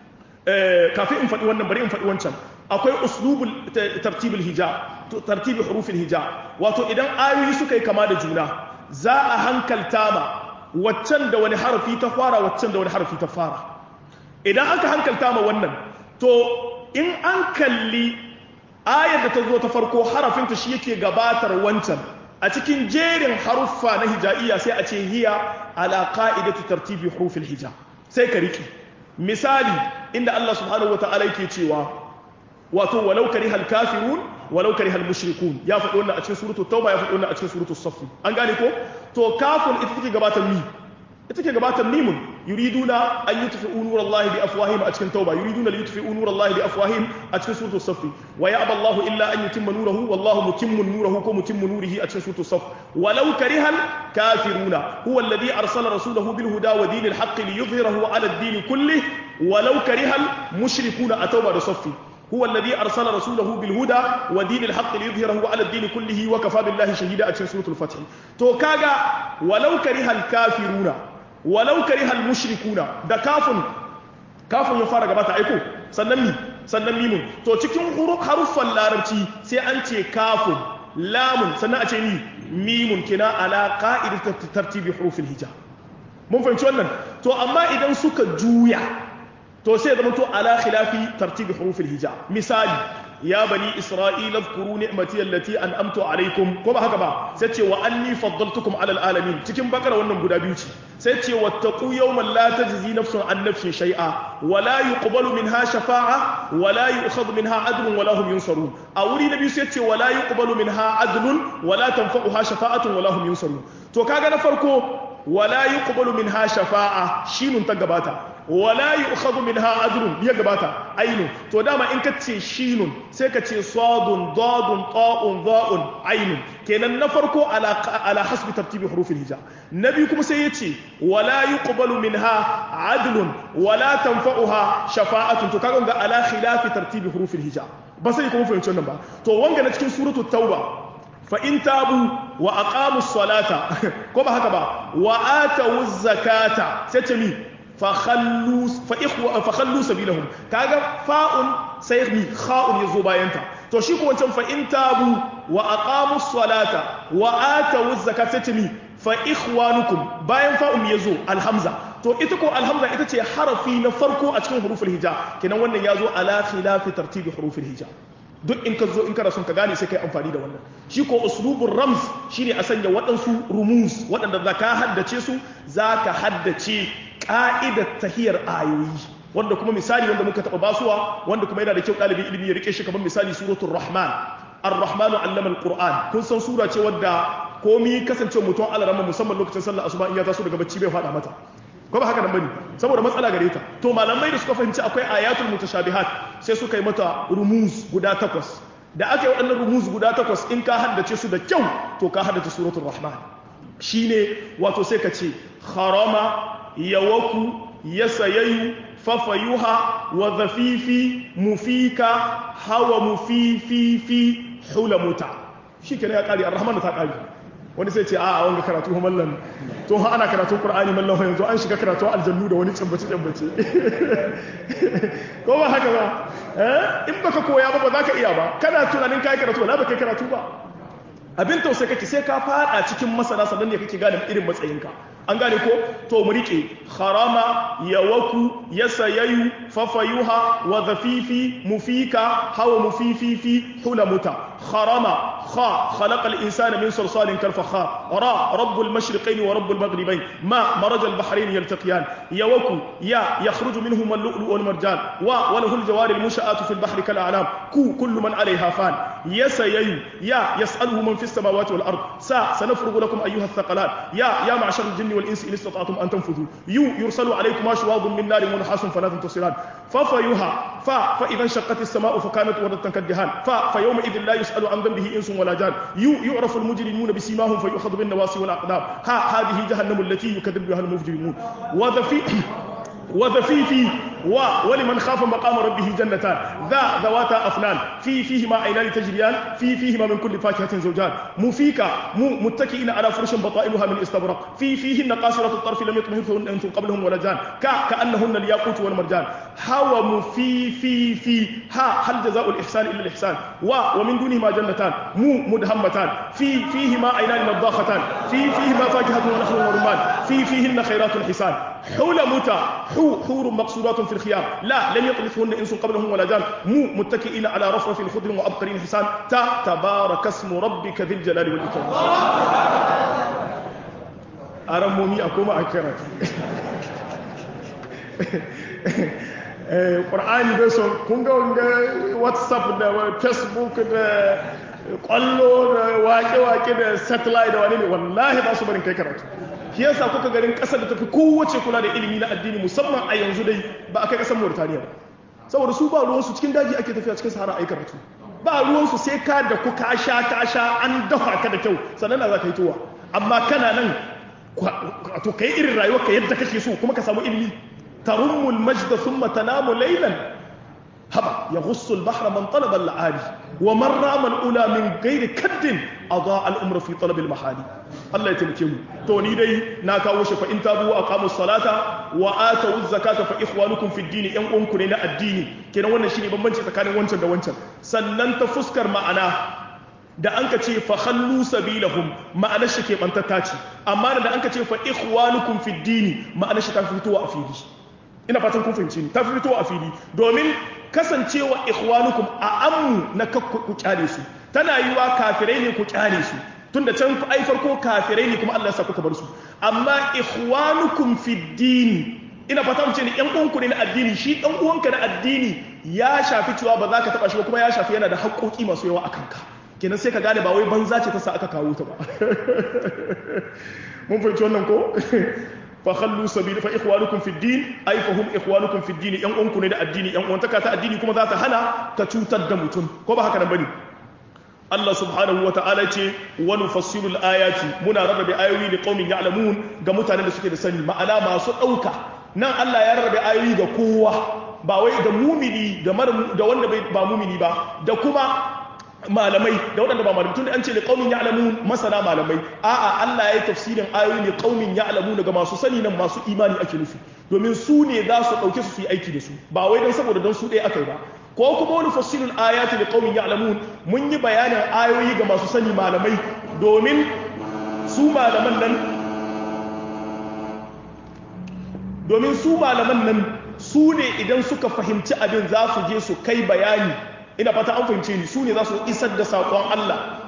[SPEAKER 1] kafin in faɗi wannan bari in faɗi wancan akwai uslubul tartibul hija tartibi hurufil hija wato idan ayoyi suka yi kama da juna za a hankalta ma waccan da wani harafi ta fara waccan da wani harafi ta fara idan aka hankalta ma wannan to in an kalli ayar da ta zo ta farko harafinta shi yake gabatar wancan a cikin jerin haruffa na hija'iyya sai a ce hiya ala qa'idati tartibi hurufil hija sai ka riki misali inda Allah subhanahu wata'ala yake cewa wato walau karihal kafirun walau karihal mushrikun ya faɗi wannan a cikin suratul tauba ya faɗi wannan a cikin suratul saff an gane ko to kafun ita take gabatar mi ita take gabatar mimun yuriduna an yutfi'u nurallahi bi afwahihim a cikin tauba yuriduna li yutfi'u nurallahi bi afwahihim a cikin suratul saff wa ya'ba Allahu illa an yutimma nurahu wallahu mutimmu nurahu ko mutimmu nurihi a cikin suratul saff walau karihal kafiruna huwa alladhi arsala rasulahu bil huda wa dinil haqqi liyudhhirahu 'ala ad-din kullih walau karihal mushrikuna a tauba da saffi هو الذي أرسل رسوله بالهدى ودين الحق ليظهره على الدين كله وكفى بالله شهيدا أتشن سورة الفتح تو كاغا ولو كره الكافرون ولو كره المشركون ده كاف كاف يفارق باتا ايكو سنن sannan mimun to cikin haruffan larabci sai an ce kafun lamun sannan a ce ni mimun kina ala qa'idat tartibi hurufil hija mun fahimci wannan to amma idan suka juya to sai zama to ala khilafi tartibi hurufil hija misali ya bani isra'ila zkuru ni'mati allati an'amtu alaykum ko ba haka ba sai ce wa anni faddaltukum ala alamin cikin bakara wannan guda biyu ce sai ce wattaqu yawman la tajzi nafsun an nafsin shay'a wa la yuqbalu minha shafa'a wa la yu'khadhu minha adlun wa la hum yunsarun a wuri na biyu sai ce wa la yuqbalu minha adlun wa la tanfa'uha shafa'atun wa la hum yunsarun to kaga na farko wala yuqbalu minha shafa'a shinun ta gabata wala yu'khadhu minha ajrun ya gabata ainu to dama in ka ce shinun sai ka ce sadun dadun ta'un dha'un ainun kenan na farko ala ala hasbi tartibi hurufil hija nabi kuma sai yace wala yuqbalu minha adlun wala tanfa'uha shafa'atun to kaga ga ala khilafi tartibi hurufil hija ba sai kuma fahimci wannan ba to wanga na cikin suratul tauba fa'in tabu wa a ƙamus salata ko ba haka ba wa ata zakata sai ce mi fakhallu sabilahum kaga fa'un sai mi kha'un ya zo bayanta to shi ko wancan fa'in tabu wa a ƙamus salata wa ata zakata sai ce mi fa ikhwanukum bayan fa'un ya zo alhamza to ita ko alhamza ita ce harafi na farko a cikin huruful hija kenan wannan ya zo ala khilafi tartibi huruful hija duk in ka zo in kana son ka gane sai kai amfani da wannan shi ko uslubun rams shine a sanya waɗansu rumus waɗanda za ka haddace su za ka haddace ƙa'idar tahiyar ayoyi wanda kuma misali wanda muka taɓa basuwa wanda kuma yana da kyau ɗalibin ilimi ya rike shi kamar misali suratul rahman ar-rahmanu allama al-qur'an kun san sura ce wadda komi kasance mutum alarama musamman lokacin sallar asuba in ya taso daga bacci bai faɗa mata ko ba haka nan bane saboda matsala gare ta to malamai da suka fahimci akwai ayatul mutashabihat sai suka yi mata rumuz guda takwas da aka yi waɗannan rumuz guda takwas in ka haddace su da kyau to ka haddace suratul rahman shine wato sai ka ce harama yawaku yasayayu fafayuha wa zafifi mufika hawa mufififi hulamuta shi kenan ya ƙari ar-rahman ta ƙari wani sai ce a a wanga karatu mallan to ha ana karatun qur'ani mallan yanzu an shiga karatu aljannu da wani tsambace tsambace ko ba haka ba eh in baka koya ba ba za ka iya ba kana tunanin kai karatu wala baka karatu ba abin tausayi kake sai ka fada cikin masana sannan ne kake gane irin matsayinka an gane ko to mu rike harama yawaku yasayayu fafayuha wa dhafifi mufika hawa mufififi hulamuta harama خا خلق الإنسان من صلصال كالفخار را رب المشرقين ورب المغربين ما مرج البحرين يلتقيان يوكو يا يخرج منهما اللؤلؤ والمرجان و وله الجوار المنشآت في البحر كالأعلام كو كل من عليها فان يس ييو يا يسأله من في السماوات والأرض سا سنفرغ لكم أيها الثقلان يا يا معشر الجن والإنس إن استطعتم أن تنفذوا يو يرسل عليكم شواظ من نار ونحاس فلا تنتصران ففيها فا فإذا انشقت السماء فكانت وردة كالدهان فا فيومئذ لا يسأل عن ذنبه إنس ولا جان يو يعرف المجرمون بسيماهم فيؤخذ بالنواصي والأقدام ها هذه جهنم التي يكذب بها المجرمون وذفي وذفيفي و ولمن خاف مقام ربه جنتان ذا ذواتا أفنان في فيهما عينان تجريان في فيهما من كل فاكهة زوجان مفيكا مو متكئين على فرش بطائلها من استبرق في فيهن قاصرة الطرف لم يطمثهن أنس قبلهم ولا جان كا كأنهن الياقوت والمرجان هو مفي في في ها هل جزاء الإحسان إلا الإحسان و ومن دونهما جنتان مو مدهمتان في فيهما عينان نضاختان في فيهما فاكهة ونخل ورمان في فيهن خيرات حسان حلمتا حو حور مقصورات في الخيام لا لم يطمثهن انس قبلهم ولا جان مو متكئين على رفرف خضر وابقر حسان تا تبارك اسم ربك ذي الجلال والاكرام aramomi a koma a karatu ƙwar'ani bai son kun ga wanga whatsapp da facebook da ƙwallo da wake-wake da satellite da wani ne wallahi ba su barin kai karatu shi yasa kuka garin ƙasar da tafi kowace kula da ilimi na addini musamman a yanzu dai ba a kai ƙasar Mauritania ba saboda su ba ruwansu cikin daji ake tafiya cikin sahara a yi karatu ba ruwansu sai ka da ku ka sha ka sha an dafa ka da kyau sannan na za ka yi towa amma kana nan to kai irin rayuwar ka yadda kake so kuma ka samu ilimi tarummul majda thumma tanamu laylan haba yaghussu al-bahra man talaba al-aali wa man rama al-ula min ghairi kaddin adaa al-umra fi talab al-mahali Allah ya taimake mu to ni dai na kawo shi fa in tabu wa aqamu salata wa atu zakata fa ikhwanukum fi din yan uwanku ne na addini kenan wannan shine bambanci tsakanin wancan da wancan sannan ta fuskar ma'ana da an ka ce fa khallu sabilahum ma'anar shi ke bantatta ce amma da an ka ce fa ikhwanukum fi din ma'anar shi ta fitowa a fili ina fatan kun fahimci ni ta fitowa a fili domin kasancewa ikhwanukum a ammu na ku kyale su tana yiwa kafirai ne ku kyale su tunda can ai farko kafirai ne kuma Allah ya sa kuka bar su amma ikhwanukum fi din ina fata mu ce ne yan uwanku ne na addini shi dan uwanka na addini ya shafi cewa ba za ka taba shi ba kuma ya shafi yana da haƙoƙi masu yawa a kanka kenan sai ka gane ba wai banza ce ta sa aka kawo ta ba mun fahimci wannan ko fa khallu sabila fa ikhwanukum fi din ay fa hum ikhwanukum fi din yan uwanku ne da addini yan uwantaka ta addini kuma za ta hana ta cutar da mutum ko ba haka nan bane Allah subhanahu wa ta'ala ce wani fassilul ayati muna rarrabe ayoyi da qaumin ya'lamun ga mutanen da suke da sani ma'ana masu ɗauka nan Allah ya rarrabe ayoyi ga kowa ba wai ga mumini da da wanda ba mumini ba da kuma malamai da waɗanda ba malamai tunda an ce da qaumin ya'lamun masana malamai a'a Allah ya yi tafsirin ayoyi ne qaumin ya'lamun ga masu sani nan masu imani ake nufi domin su ne za su ɗauke su su yi aiki da su ba wai don saboda don su ɗaya aka yi ba ko kuma wani fassilul ayati da qaumin ya'lamun mun yi bayanin ayoyi ga masu sani malamai domin su malaman nan domin su malaman nan su ne idan suka fahimci abin za su je su kai bayani ina fata an fahimce ni su ne za su isar da saƙon Allah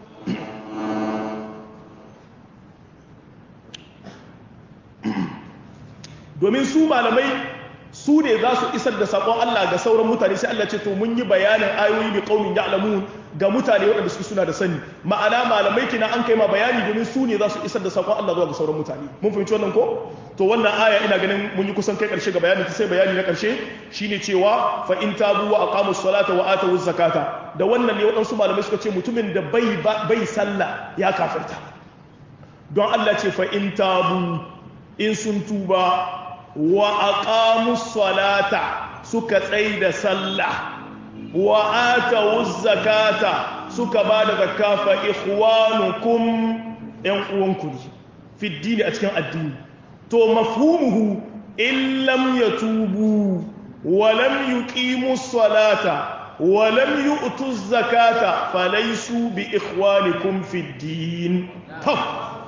[SPEAKER 1] domin su malamai su ne za su isar da saƙon Allah ga sauran mutane sai Allah ce to mun yi bayanin ayoyi da ƙaunin ya'lamun ga mutane waɗanda suke suna da sani ma'ana malamai kina an kai ma bayani domin su ne za su isar da saƙon Allah zuwa ga sauran mutane mun fahimci wannan ko to wannan aya ina ganin mun yi kusan kai ƙarshe ga bayani ta sai bayani na ƙarshe shine cewa fa in tabu wa aqamu salata wa atu zakata da wannan ne waɗansu malamai suka ce mutumin da bai bai sallah ya kafirta don Allah ce fa in tabu in sun tuba wa aqamu salata suka tsai da sallah wa atu zakata suka ba da zakka fa ikhwanukum yan uwanku ne fi dini a cikin addini to mafhumuhu in lam yatubu wa lam yuqimu salata wa lam yu'tu zakata falaysu bi ikhwanikum fi din to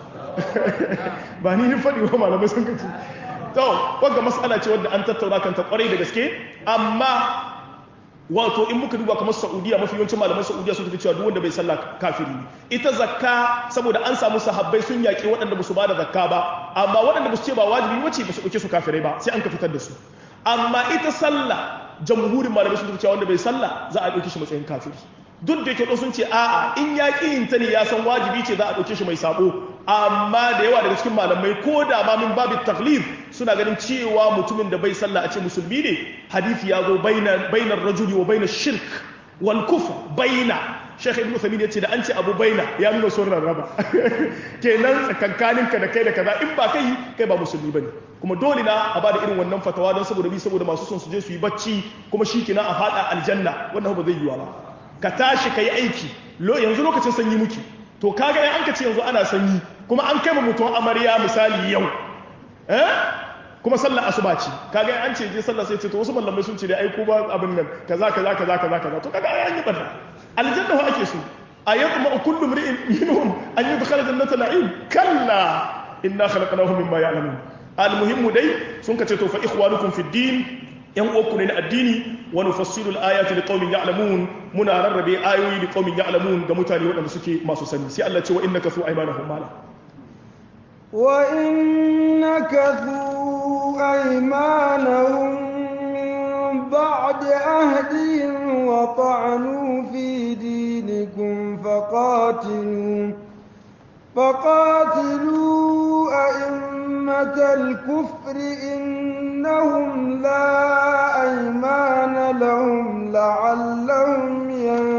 [SPEAKER 1] ba ni ni fadi wa malamai sun kace to wanda mas'ala ce wadda an tattauna kanta kwarai da gaske amma wato in muka duba kamar saudiya mafi yawancin malaman saudiya sun tafi cewa duk wanda bai sallah kafiri ne ita zakka saboda an samu sahabbai sun yaƙi waɗanda ba su ba da zakka ba amma waɗanda ba su ce ba wajibi wace ba su ɗauke su kafirai ba sai an ka fitar da su amma ita sallah jamhurin malamai sun tafi cewa wanda bai sallah za a ɗauke shi matsayin kafiri duk da yake sun ce a'a in ya ƙi yin ta ne ya san wajibi ce za a ɗauke shi mai sabo amma da yawa daga cikin malamai ko da ma min babu taklif suna ganin cewa mutumin da bai sallah a ce musulmi ne hadisi ya zo bainar rajuli wa bainar shirk wal kufr baina shekh ibn uthaymeen ya ce da an ce abu baina ya nuna son rarraba kenan tsakankaninka da kai da kaza in ba kai kai ba musulmi bane kuma dole na a bada irin wannan fatawa don saboda bi saboda masu son su je su yi bacci kuma shi kina a fada aljanna wannan ba zai yiwa ba ka tashi ka yi aiki yanzu lokacin sanyi muke to kaga yan an ka ce yanzu ana sanyi kuma an kai mutum amarya misali yau eh kuma sallar asuba ce kaga an ce je sallar sai ce to wasu mallamai sun ce dai ai ko ba abin nan kaza kaza kaza kaza kaza to kaga ai an yi banna aljanna ho ake so ayatma kullu mri'in minhum an yudkhala jannata na'im kalla inna khalaqnahum mimma ya'lamun almuhimmu dai sun ka ce to fa ikhwanukum fid din yan uku ne na addini wa nufassilu al-ayati liqaumin ya'lamun muna rarrabe ayoyi liqaumin ya'lamun ga mutane waɗanda suke masu sani sai Allah ce wa innaka su aymanahum mala
[SPEAKER 2] wa innaka su aymanahum min ba'di ahdihim wa ta'anu fi dinikum faqatilu فقاتلوا أئمة الكفر إنهم لا أيمان لهم لعلهم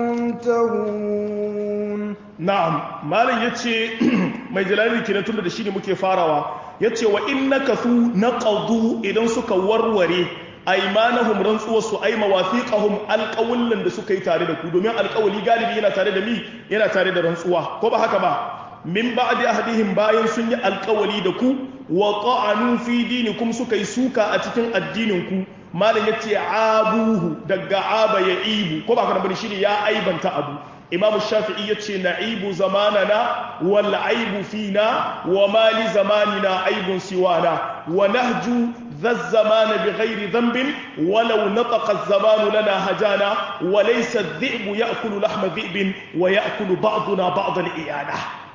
[SPEAKER 2] ينتهون
[SPEAKER 1] نعم مالي يتشي mai jalali kenan tunda da shine muke farawa yace wa innaka su naqadu idan suka warware aymanahum rantsuwa su ay mawafiqahum alqawlan da suka yi tare da ku domin alqawli galibi yana tare da mi yana tare da rantsuwa ko ba haka ba min ba'di ahdihim bayan sun yi alkawali da ku wa ta'anu fi dinikum suka yi suka a cikin addinin ku malam yace abuhu daga aba ya ibu ko ba kana bane shine ya aibanta abu imam shafi'i yace na'ibu zamanana wal aibu fina wa ma li zamanina aibun siwana wa nahju ذا الزمان بغير ذنب ولو نطق الزمان لنا هجانا وليس الذئب يأكل لحم ذئب ويأكل بعضنا بعض الإيانة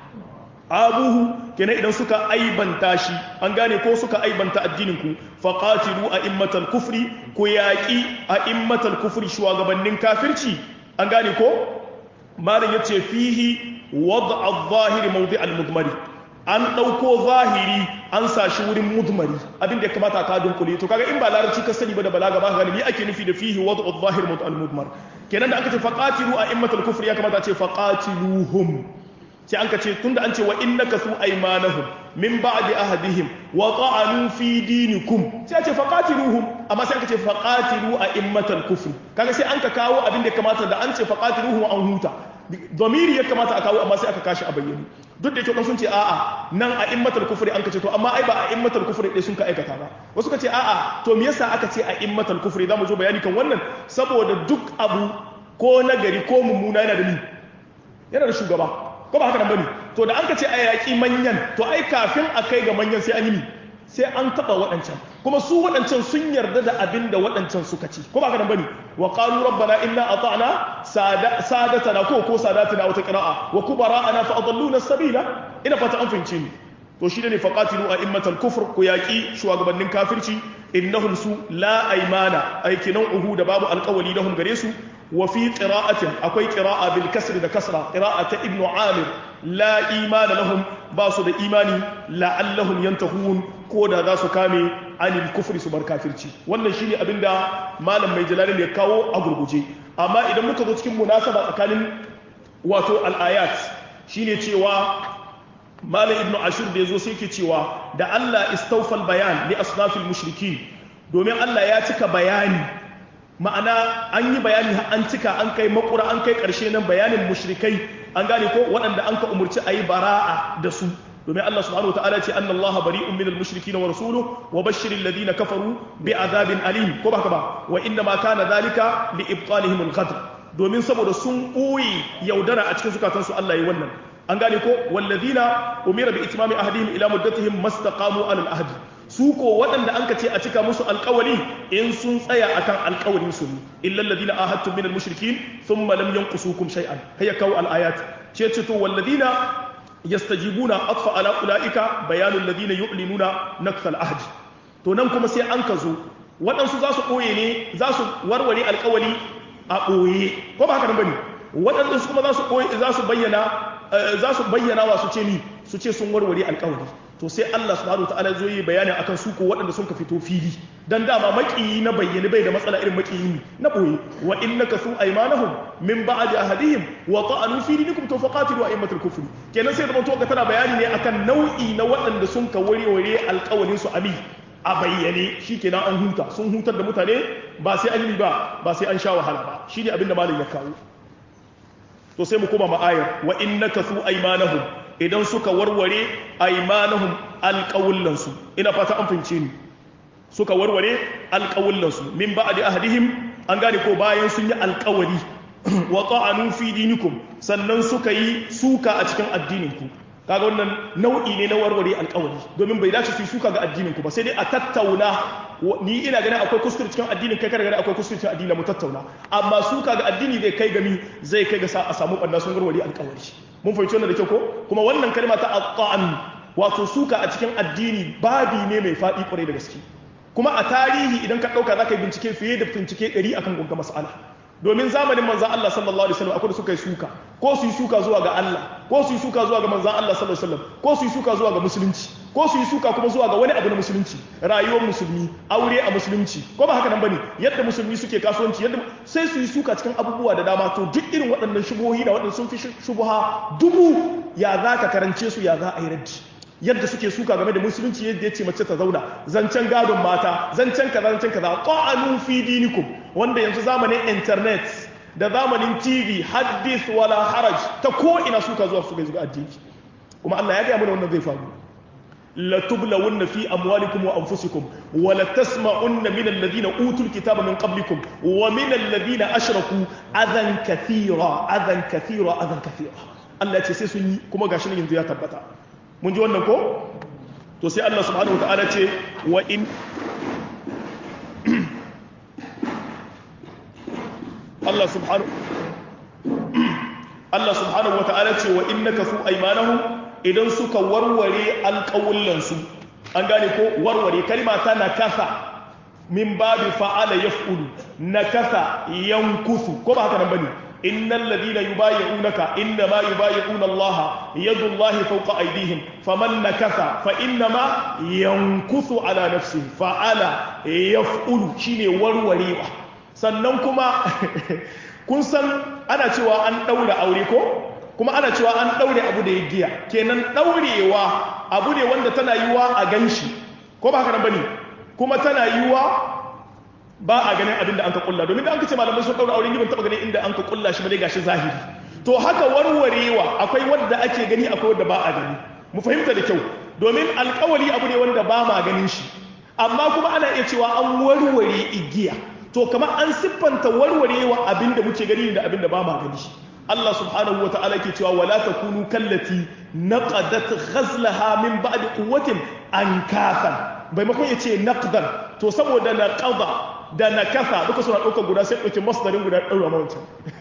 [SPEAKER 1] abuhu kenan idan suka aibanta shi an gane ko suka aibanta addininku faqatilu a'immatal kufri ku yaqi a'immatal kufri shugabannin kafirci an gane ko malam yace fihi wad'a adh-dhahiri mawdi' al-mudmari an dauko zahiri an sashi wurin mudmari abin da ya kamata ka dunkule to kaga in ba larabci ka sani ba da balaga ba galibi ake nufi da fihi wad'u adh-dhahiri mawdi' al-mudmar kenan da aka ce faqatilu a'immatal kufri ya kamata ce faqatiluhum sai an ka ce tunda an ce wa innaka su aymanahum min ba'di ahadihim wa ta'anu fi dinikum sai a ce faqatiluhum amma sai an ka ce faqatilu a'immatal kufr kaga sai an ka kawo abin da kamata da an ce faqatiluhum an huta domiri ya kamata a kawo amma sai aka kashi a bayyane duk da yake sun ce a'a nan a'immatal kufri an ka ce to amma ai ba a'immatal kufri dai sun ka aikata ba wasu ka ce a'a to me yasa aka ce a'immatal kufri zamu zo bayani kan wannan saboda duk abu ko nagari ko mummuna yana da ni yana da shugaba ko ba haka nan bane to da an ka ce a yaƙi manyan to ai kafin a kai ga manyan sai an yi sai an taɓa waɗancan kuma su waɗancan sun yarda da abin da waɗancan suka ci ko ba haka nan bane wa qalu rabbana inna ata'na sadatana ko ko sadatina wata qira'a wa kubara'ana fa adalluna sabila ina fata an fahimce ni to shi ne faqatilu a'immatal kufr ku yaƙi shugabannin kafirci innahum su la aymana aikinan uhu da babu alƙawali lahum gare su وفي قراءة أكوي قراءة بالكسر ده كسرة قراءة ابن عامر لا إيمان لهم باسو ده إيماني لعلهم ينتهون كودا ذا سكامي عن الكفر سبر كافرتي wannan shine abinda malam mai jalalin ya kawo a gurguje amma idan muka zo cikin munasaba tsakanin wato al-ayat shine cewa malam ibnu ashur da yazo sai yake cewa da Allah istawfal bayan li asnafil mushrikin domin Allah ya cika bayani ma'ana an yi bayani an cika an kai makura an kai ƙarshe nan bayanin mushrikai an gane ko waɗanda an ka umarci a yi bara'a da su domin Allah subhanahu wa ta'ala ce anna Allah bari'un minal mushrikeen wa rasuluhu wa bashshiril ladina kafaru bi'adabin alim ko ba ka ba wa inna ma kana dhalika li ibtalihim al-ghadr domin saboda sun ɓoye yaudara a cikin zukatansu Allah yi wannan an gane ko walladina umira bi itmami ahdihim ila muddatihim mastaqamu ala al-ahd su ko waɗanda an ka ce a cika musu alƙawari in sun tsaya akan alƙawarin su illa alladina ahadtum min al-mushrikin thumma lam yanqusukum shay'an hayya kaw al-ayat ce ce to walladina yastajibuna atfa ala ulaika bayanu alladina yu'linuna nakth al-ahd to nan kuma sai an ka zo waɗansu za su ɓoye ne za su warware alƙawari a ɓoye ko ba haka nan bane waɗanda su kuma za su ɓoye za su bayyana za su bayyana wa su ce ni su ce sun warware alƙawari to sai Allah subhanahu wataala zo yi bayani akan su ko waɗanda sun ka fito fili dan dama maƙiyi na bayyane bai da matsala irin maƙiyi na ɓoye wa innaka su aymanahum min ba'di ahadihim wa ta'anu fi dinikum to faqatilu a'immatul kufri kenan sai da mutum ka tana bayani ne akan nau'i na waɗanda sun ka warware alƙawarin su ami a bayyane shi kenan an huta sun hutar da mutane ba sai an yi ba ba sai an sha wahala ba shi ne abinda malin ya kawo to sai mu koma ma'ayar wa innaka su aymanahum idan suka warware aymanahum alqawlansu ina fata an fince ni suka warware alqawlansu min ba'di ahdihim an gane ko bayan sun yi alqawari wa ta'anu fi dinikum sannan suka yi suka a cikin addininku kaga wannan nau'i ne na warware alkawari domin bai dace su yi suka ga addinin ku ba sai dai a tattauna ni ina ganin akwai kuskure cikin addinin kai kada ganin akwai kuskure cikin addinin mu tattauna amma suka ga addini zai kai gami zai kai ga sa a samu banda sun warware alkawari mun fahimci wannan da kyau ko kuma wannan kalma ta aqan wato suka a cikin addini babi ne mai faɗi kwarai da gaske kuma a tarihi idan ka ɗauka za ka yi bincike fiye da bincike ɗari akan gunga mas'ala domin zamanin manzan Allah sallallahu alaihi wasallam akwai da suka yi suka ko su yi suka zuwa ga Allah ko su yi suka zuwa ga manzan Allah sallallahu alaihi wasallam ko su yi suka zuwa ga musulunci ko su yi suka kuma zuwa ga wani abu na musulunci rayuwar musulmi aure a musulunci ko ba haka nan bane yadda musulmi suke kasuwanci yadda sai su yi suka cikin abubuwa da dama to duk irin waɗannan shubuhohi da waɗanda sun fi shubuha dubu ya za ka karance su ya za a yi raddi yadda suke suka game da musulunci yadda ya ce mace ta zauna zancen gadon mata zancen kaza zancen kaza qa'anu fi dinikum wanda yanzu zamanin internet da zamanin tv hadith wala haraj ta ko ina suka zuwa su ga addini kuma Allah ya ga mana wannan zai faru la tublawunna fi amwalikum wa anfusikum wa la tasma'unna min alladhina utul kitaba min qablikum wa min alladhina ashraku adan kathira adan kathira adan kathira Allah ya ce sai sun yi kuma gashi nan yanzu ya tabbata mun ji wannan ko to sai Allah subhanahu wata'ala ce wa in Allah subhanahu Allah subhanahu wata'ala ce wa innaka su aymanahum idan suka warware alƙawullansu an gane ko warware kalma ta nakasa min babi fa'ala yaf'ulu nakasa yankusu ko ba haka nan bane إن الذين يبايعونك إنما يبايعون الله يد الله فوق أيديهم فمن نكث فإنما ينكث على نفسه فعلى يفعل شيني وروريوة sannan kuma kun san ana cewa an ɗaure aure ko kuma ana cewa an ɗaure abu da ya giya kenan ɗaurewa abu ne wanda tana yiwa a ganshi ko ba haka nan bane kuma tana yiwa ba a ganin abin da an ka kulla domin da an ka ce malamai sun daura auren gidan taba ganin inda an ka kulla shi bane gashi zahiri to haka warwarewa akwai wanda ake gani akwai wanda ba a gani mu fahimta da kyau domin alkawali abu ne wanda ba ma ganin shi amma kuma ana iya cewa an warware igiya to kamar an siffanta warwarewa abin da muke gani da abin da ba ma gani shi Allah subhanahu wa ta'ala ke cewa wala takunu kallati naqadat ghazlaha min ba'di quwwatin ankathan bai makon yace naqdan to saboda naqada da nakasa duka suna ɗaukar guda sai ɗauki masdarin guda ɗaura mawancan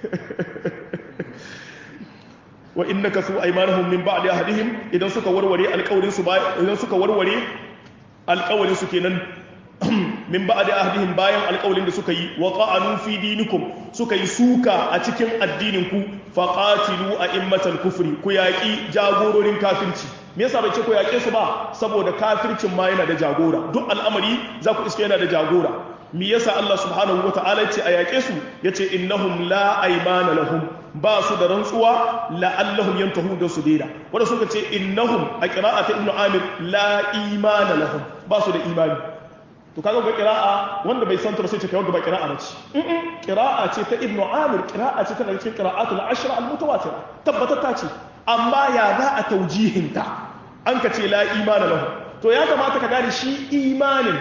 [SPEAKER 1] wa innaka su aymanahum min ba'di ahadihim idan suka warware alƙawarin su idan suka warware alƙawarin su kenan min ba'di ahdihim bayan alƙawlin da suka yi wa qa'anu fi dinikum suka yi suka a cikin addinin ku faqatilu a'immatal kufri ku yaki jagororin kafirci me yasa bai ce ku yaƙe su ba saboda kafircin ma yana da jagora duk al'amari za ku iske yana da jagora me yasa Allah subhanahu wata'ala ce a yaƙe su yace innahum la aymana lahum ba su da rantsuwa la'allahum yantahu da su daida wanda suka ce innahum a qira'ata ibnu amir la imana lahum ba su da imani to kaga ga qira'a wanda bai san ta sai ce kai ba qira'a ba ce qira'a ce ta ibnu amir qira'a ce ta cikin qira'atul ashra al mutawatira tabbatata ce amma ya za a taujihinta an ka ce la imana lahum to ya kamata ka gane shi imanin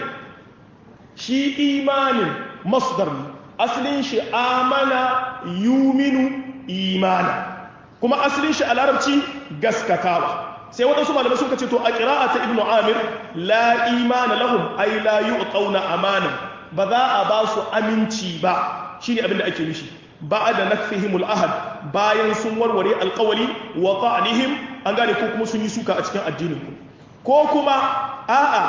[SPEAKER 1] shi imanin masdar ne asalin shi amana yuminu imana kuma asalin shi a larabci gaskatawa sai waɗansu malamai suka ce to a ƙira'a ta ibnu amir la imana lahum ai la yu'tauna amana ba za a ba su aminci ba shine abin da ake nufi ba'da nakfihim al-ahad bayan sun warware alƙawali wa ta'nihim an gane ko kuma sun yi suka a cikin addinin ku ko kuma a'a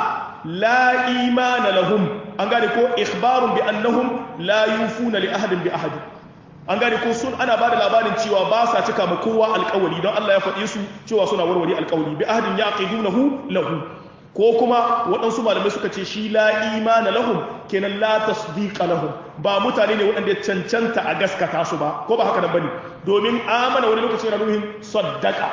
[SPEAKER 1] la imana lahum an gane ko ikhbarun bi annahum la yufuna li ahadin bi ahadin an gane ko sun ana bada labarin cewa ba sa cika ma kowa alƙawari don Allah ya faɗe su cewa suna warware alƙawari bi ahadin yaqidunahu lahu ko kuma waɗansu malamai suka ce shi la imana lahum kenan la tasdiqa lahum ba mutane ne waɗanda cancanta a gaskata su ba ko ba haka nan bane domin amana wani lokaci yana nuhin saddaqa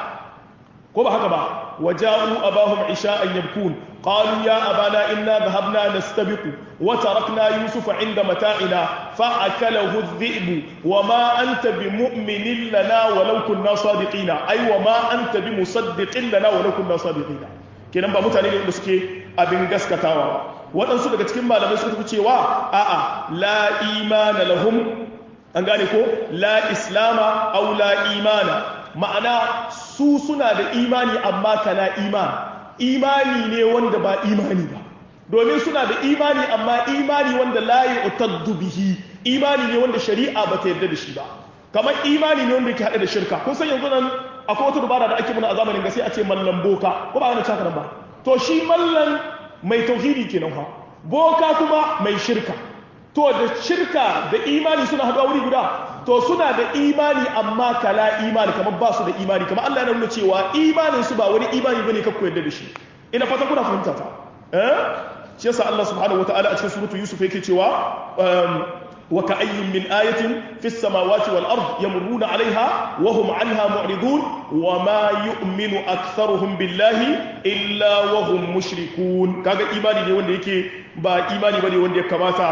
[SPEAKER 1] ko ba haka ba waja'u abahum isha'an yabkun qalu ya abana inna dhahabna nastabiqu wa tarakna yusufa 'inda mata'ina fa akalahu adh-dhi'bu wa ma anta bimu'minin lana walau kunna sadiqina ay wa ma anta bimusaddiqin lana walau kunna sadiqina kenan ba mutane ne wanda suke abin gaskatawa waɗansu daga cikin malamai suka tafi cewa a'a la imana lahum an gane ko la islama aw la imana ma'ana su suna da imani amma kana imani imani ne wanda ba imani ba domin suna da imani amma imani wanda la yu'taddu bihi imani ne wanda shari'a ba ta yarda da shi ba kamar imani ne wanda yake hada da shirka kun san yanzu nan akwai wata dubara da ake muna a zamanin gasi a ce mallan boka ko ba ana cakaran ba to shi mallan mai tauhidi kenan ha boka kuma mai shirka to da shirka da imani suna haɗuwa wuri guda to suna da imani amma kala imani kamar ba su da imani kamar Allah ya nuna cewa imanin su ba wani imani bane kakku yadda da shi ina fata kuna fahimta ta eh shi yasa Allah subhanahu wataala a cikin suratu Yusuf yake cewa wa ka'ayyin min ayatin fis samawati wal ard yamurruna 'alayha wa hum 'anha mu'ridun wa ma yu'minu aktharuhum billahi illa wa hum mushrikun kaga imani ne wanda yake ba imani bane wanda ya kamata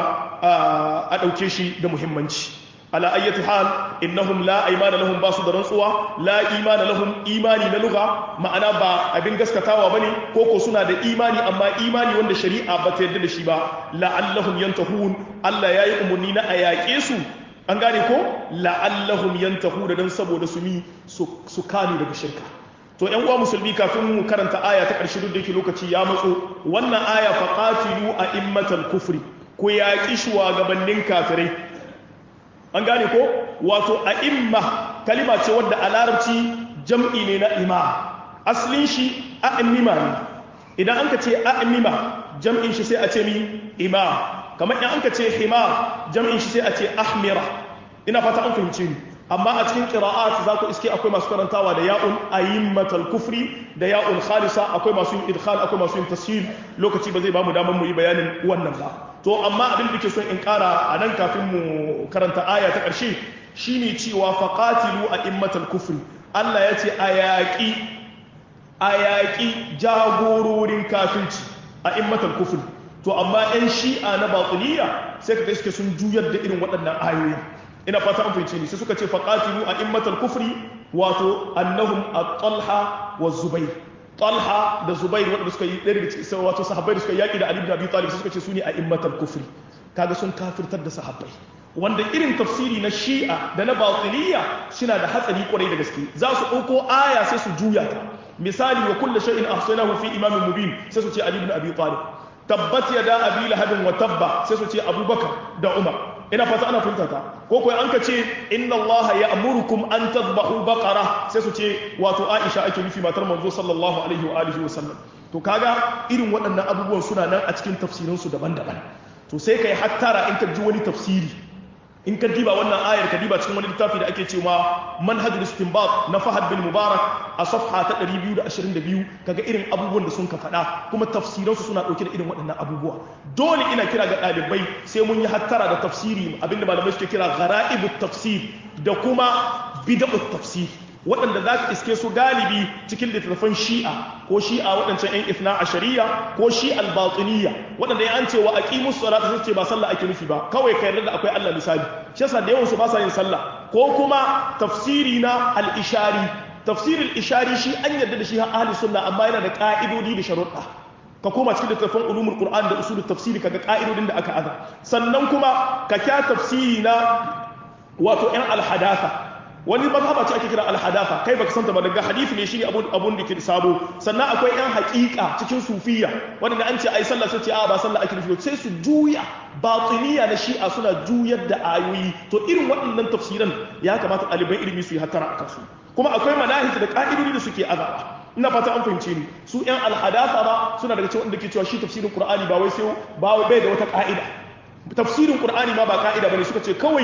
[SPEAKER 1] a dauke shi da muhimmanci ala ayyati hal innahum la aymana lahum basu da rantsuwa la imana lahum imani na lugha ma'ana ba abin gaskatawa bane ko ko suna da imani amma imani wanda shari'a ba ta yarda da shi ba la'allahum yantahun Allah yayi umurni na ayake su an gane ko la'allahum yantahun dan saboda su mi su kame daga shirka to ƴan uwa musulmi kafin mu karanta aya ta ƙarshe duk da yake lokaci ya matso wannan aya faqatilu a immatal kufri ku yaƙi shugabannin kafirai an gane ko wato a imma kalima ce wadda a larabci jam'i ne na ima asalin shi a'imma ne idan an ka ce a'imma jam'in shi sai a ce mi ima kamar in an ka ce hima jam'in shi sai a ce ahmira ina fata an fahimci ni amma a cikin qira'at za ku iske akwai masu karantawa da ya'un ayimmatal kufri da ya'un khalisa akwai masu yin idkhal akwai masu yin tashil lokaci ba zai ba mu damar mu yi bayanin wannan ba to amma abin da ke son in kara a nan kafin mu karanta aya ta ƙarshe shine cewa faqatilu a immatal kufri Allah ya ce a yaƙi a yaƙi jagororin kafirci a immatal kufri to amma 'yan shi'a na batiniya sai ka suke sun juyar da irin waɗannan ayoyi ina fata an fahimci ni sai suka ce faqatilu a immatal kufri wato annahum at-talha wa zubayr talha da zubair waɗanda suka yi ɗaya daga cikin wato sahabbai da suka yaƙi da ali ibn abi talib suka ce su ne a immatal kufri kaga sun kafirtar da sahabbai wanda irin tafsiri na shi'a da na batiniya suna da hatsari kwarai da gaske za su ɗauko aya sai su juya ta misali wa kullu shay'in ahsanahu fi imamin mubin sai su ce ali ibn abi talib tabbat yada abi lahabin wa tabba sai su ce abubakar da umar ina fata ana fahimta ta ko kuwa an ka ce inna Allah ya amurukum an tadbahu baqara sai su ce wato Aisha ake nufi matar manzo sallallahu alaihi wa alihi wa sallam to kaga irin waɗannan abubuwan suna nan a cikin tafsirin su daban-daban to sai kai hattara in ka ji wani tafsiri in ka diba wannan ayar ka diba cikin wani littafi da ake cewa manhajul istinbat na Fahad bin Mubarak a safha ta 222 kaga irin abubuwan da sun ka faɗa kuma tafsiransu suna ɗauke da irin waɗannan abubuwa dole ina kira ga ɗalibai sai mun yi hattara da tafsiri abinda malamai suke kira ghara'ibut tafsir da kuma bid'ut tafsir waɗanda za ka iske su galibi cikin littattafan shi'a ko shi'a waɗancan 'yan ifna a shari'a ko shi'a albatiniya waɗanda ya an ce wa aqimus salata sai ce ba sallah ake nufi ba kawai ka yarda da akwai Allah misali shi yasa da yawan su ba sa yin sallah ko kuma tafsiri na al-ishari tafsirul ishari shi an yarda da shi har ahli sunna amma yana da ka'idodi da sharuɗa ka koma cikin littattafan ulumul qur'an da usulul tafsiri kaga ka'idodin da aka aza sannan kuma ka kya tafsiri na wato yan alhadatha wani mazhaba ce ake kira alhadatha kai baka santa ba daga hadisi ne shine abun abun da ke sabo sannan akwai yan haƙiƙa cikin sufiya wanda an ce ai sallah sai ce a ba sallah ake nufi sai su juya batiniya na shi'a suna juyar da ayoyi to irin waɗannan tafsiran ya kamata ɗaliban ilimi su yi hattara a kansu kuma akwai manahij da ka'idodi da suke azaba ina fata an fahimce ni su yan alhadatha ba suna daga cikin wanda ke cewa shi tafsirin qur'ani ba wai sai ba bai da wata ka'ida tafsirin qur'ani ma ba ka'ida bane suka ce kawai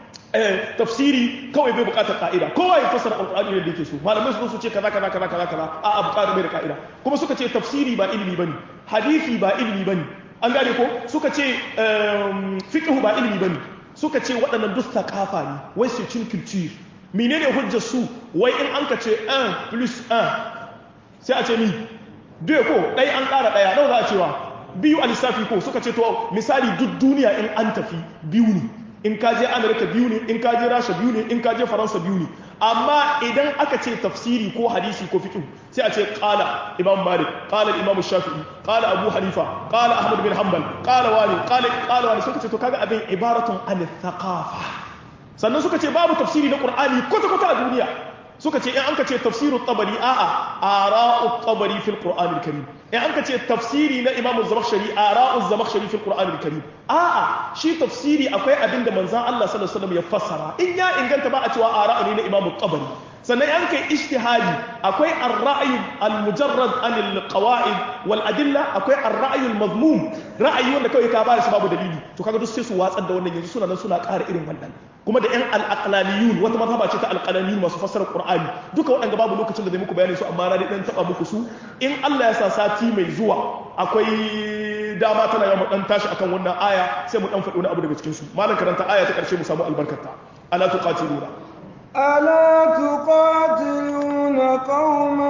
[SPEAKER 1] tafsiri kawai bai bukatar ka'ida kowa ya fassara alqur'ani da yake so malamai su su ce kaza kaza kaza kaza kaza a a bukatar bai da ka'ida kuma suka ce tafsiri ba ilimi bane hadisi ba ilimi bane an gane ko suka ce fiqh ba ilimi bane suka ce waɗannan duk thaqafa ne wai su cin culture menene hujjar su wai in an ka ce 1 plus 1 sai a ce ni biyu ko ɗaya an ƙara ɗaya nawa za a cewa biyu a lissafi ko suka ce to misali duk duniya in an tafi biyu ne in ka je amurka biyu ne in ka je rasha biyu ne in ka je faransa biyu ne amma idan aka ce tafsiri ko hadisi ko fiqh sai a ce qala imam malik qala imam shafi'i qala abu hanifa qala ahmad bin hanbal qala wani qala qala wani suka ce to kaga abin ibaratun an thaqafa sannan suka ce babu tafsiri na qur'ani kwata kwata a duniya suka ce in an ka ce tafsiru tabari a'a ara'u tabari fil qur'anil karim in an ka ce tafsiri na imamu zamakhshari ara'u zamakhshari fil qur'anil karim a'a shi tafsiri akwai abin da manzon Allah sallallahu alaihi wasallam ya fassara in ya inganta ba a cewa ara'u ne na imamu tabari sannan an kai ijtihadi akwai ar-ra'yu al-mujarrad an al-qawa'id wal adilla akwai ar-ra'yu al-mazmum ra'ayi wanda kawai ka ba shi babu dalili to kaga duk sai su watsar da wannan yanzu suna nan suna ƙara irin wannan kuma da 'yan al'aqlaniyun wata mazhaba ce ta al'aqlaniyun masu fassara qur'ani duka waɗanda babu lokacin da zai muku bayani su amma na dan taba muku su in Allah ya sa sati mai zuwa akwai dama tana yawan dan tashi akan wannan aya sai mu dan faɗi wani abu daga cikin su malam karanta aya ta ƙarshe mu samu albarkarta ala tuqatiluna
[SPEAKER 2] ألا تقاتلون قوما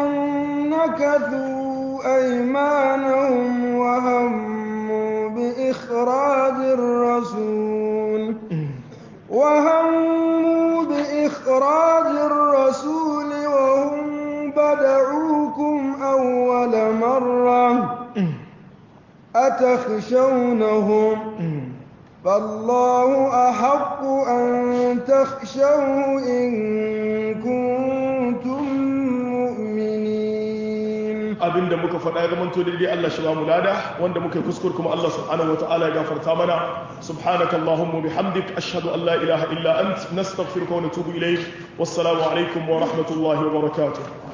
[SPEAKER 2] نكثوا أيمانهم وهموا بإخراج الرسول وهموا بإخراج الرسول وهم بدعوكم أول مرة أتخشونهم فالله أحق أن تخشوه إن كنتم مؤمنين
[SPEAKER 1] abin da muka faɗa ga manto daidai Allah shi ba mu lada wanda muka yi kuskur kuma Allah subhanahu wa ta'ala ya gafarta mana subhanaka allahumma bihamdik ashhadu an la ilaha illa ant nastaghfiruka wa natubu ilayk wassalamu alaikum wa rahmatullahi wa barakatuh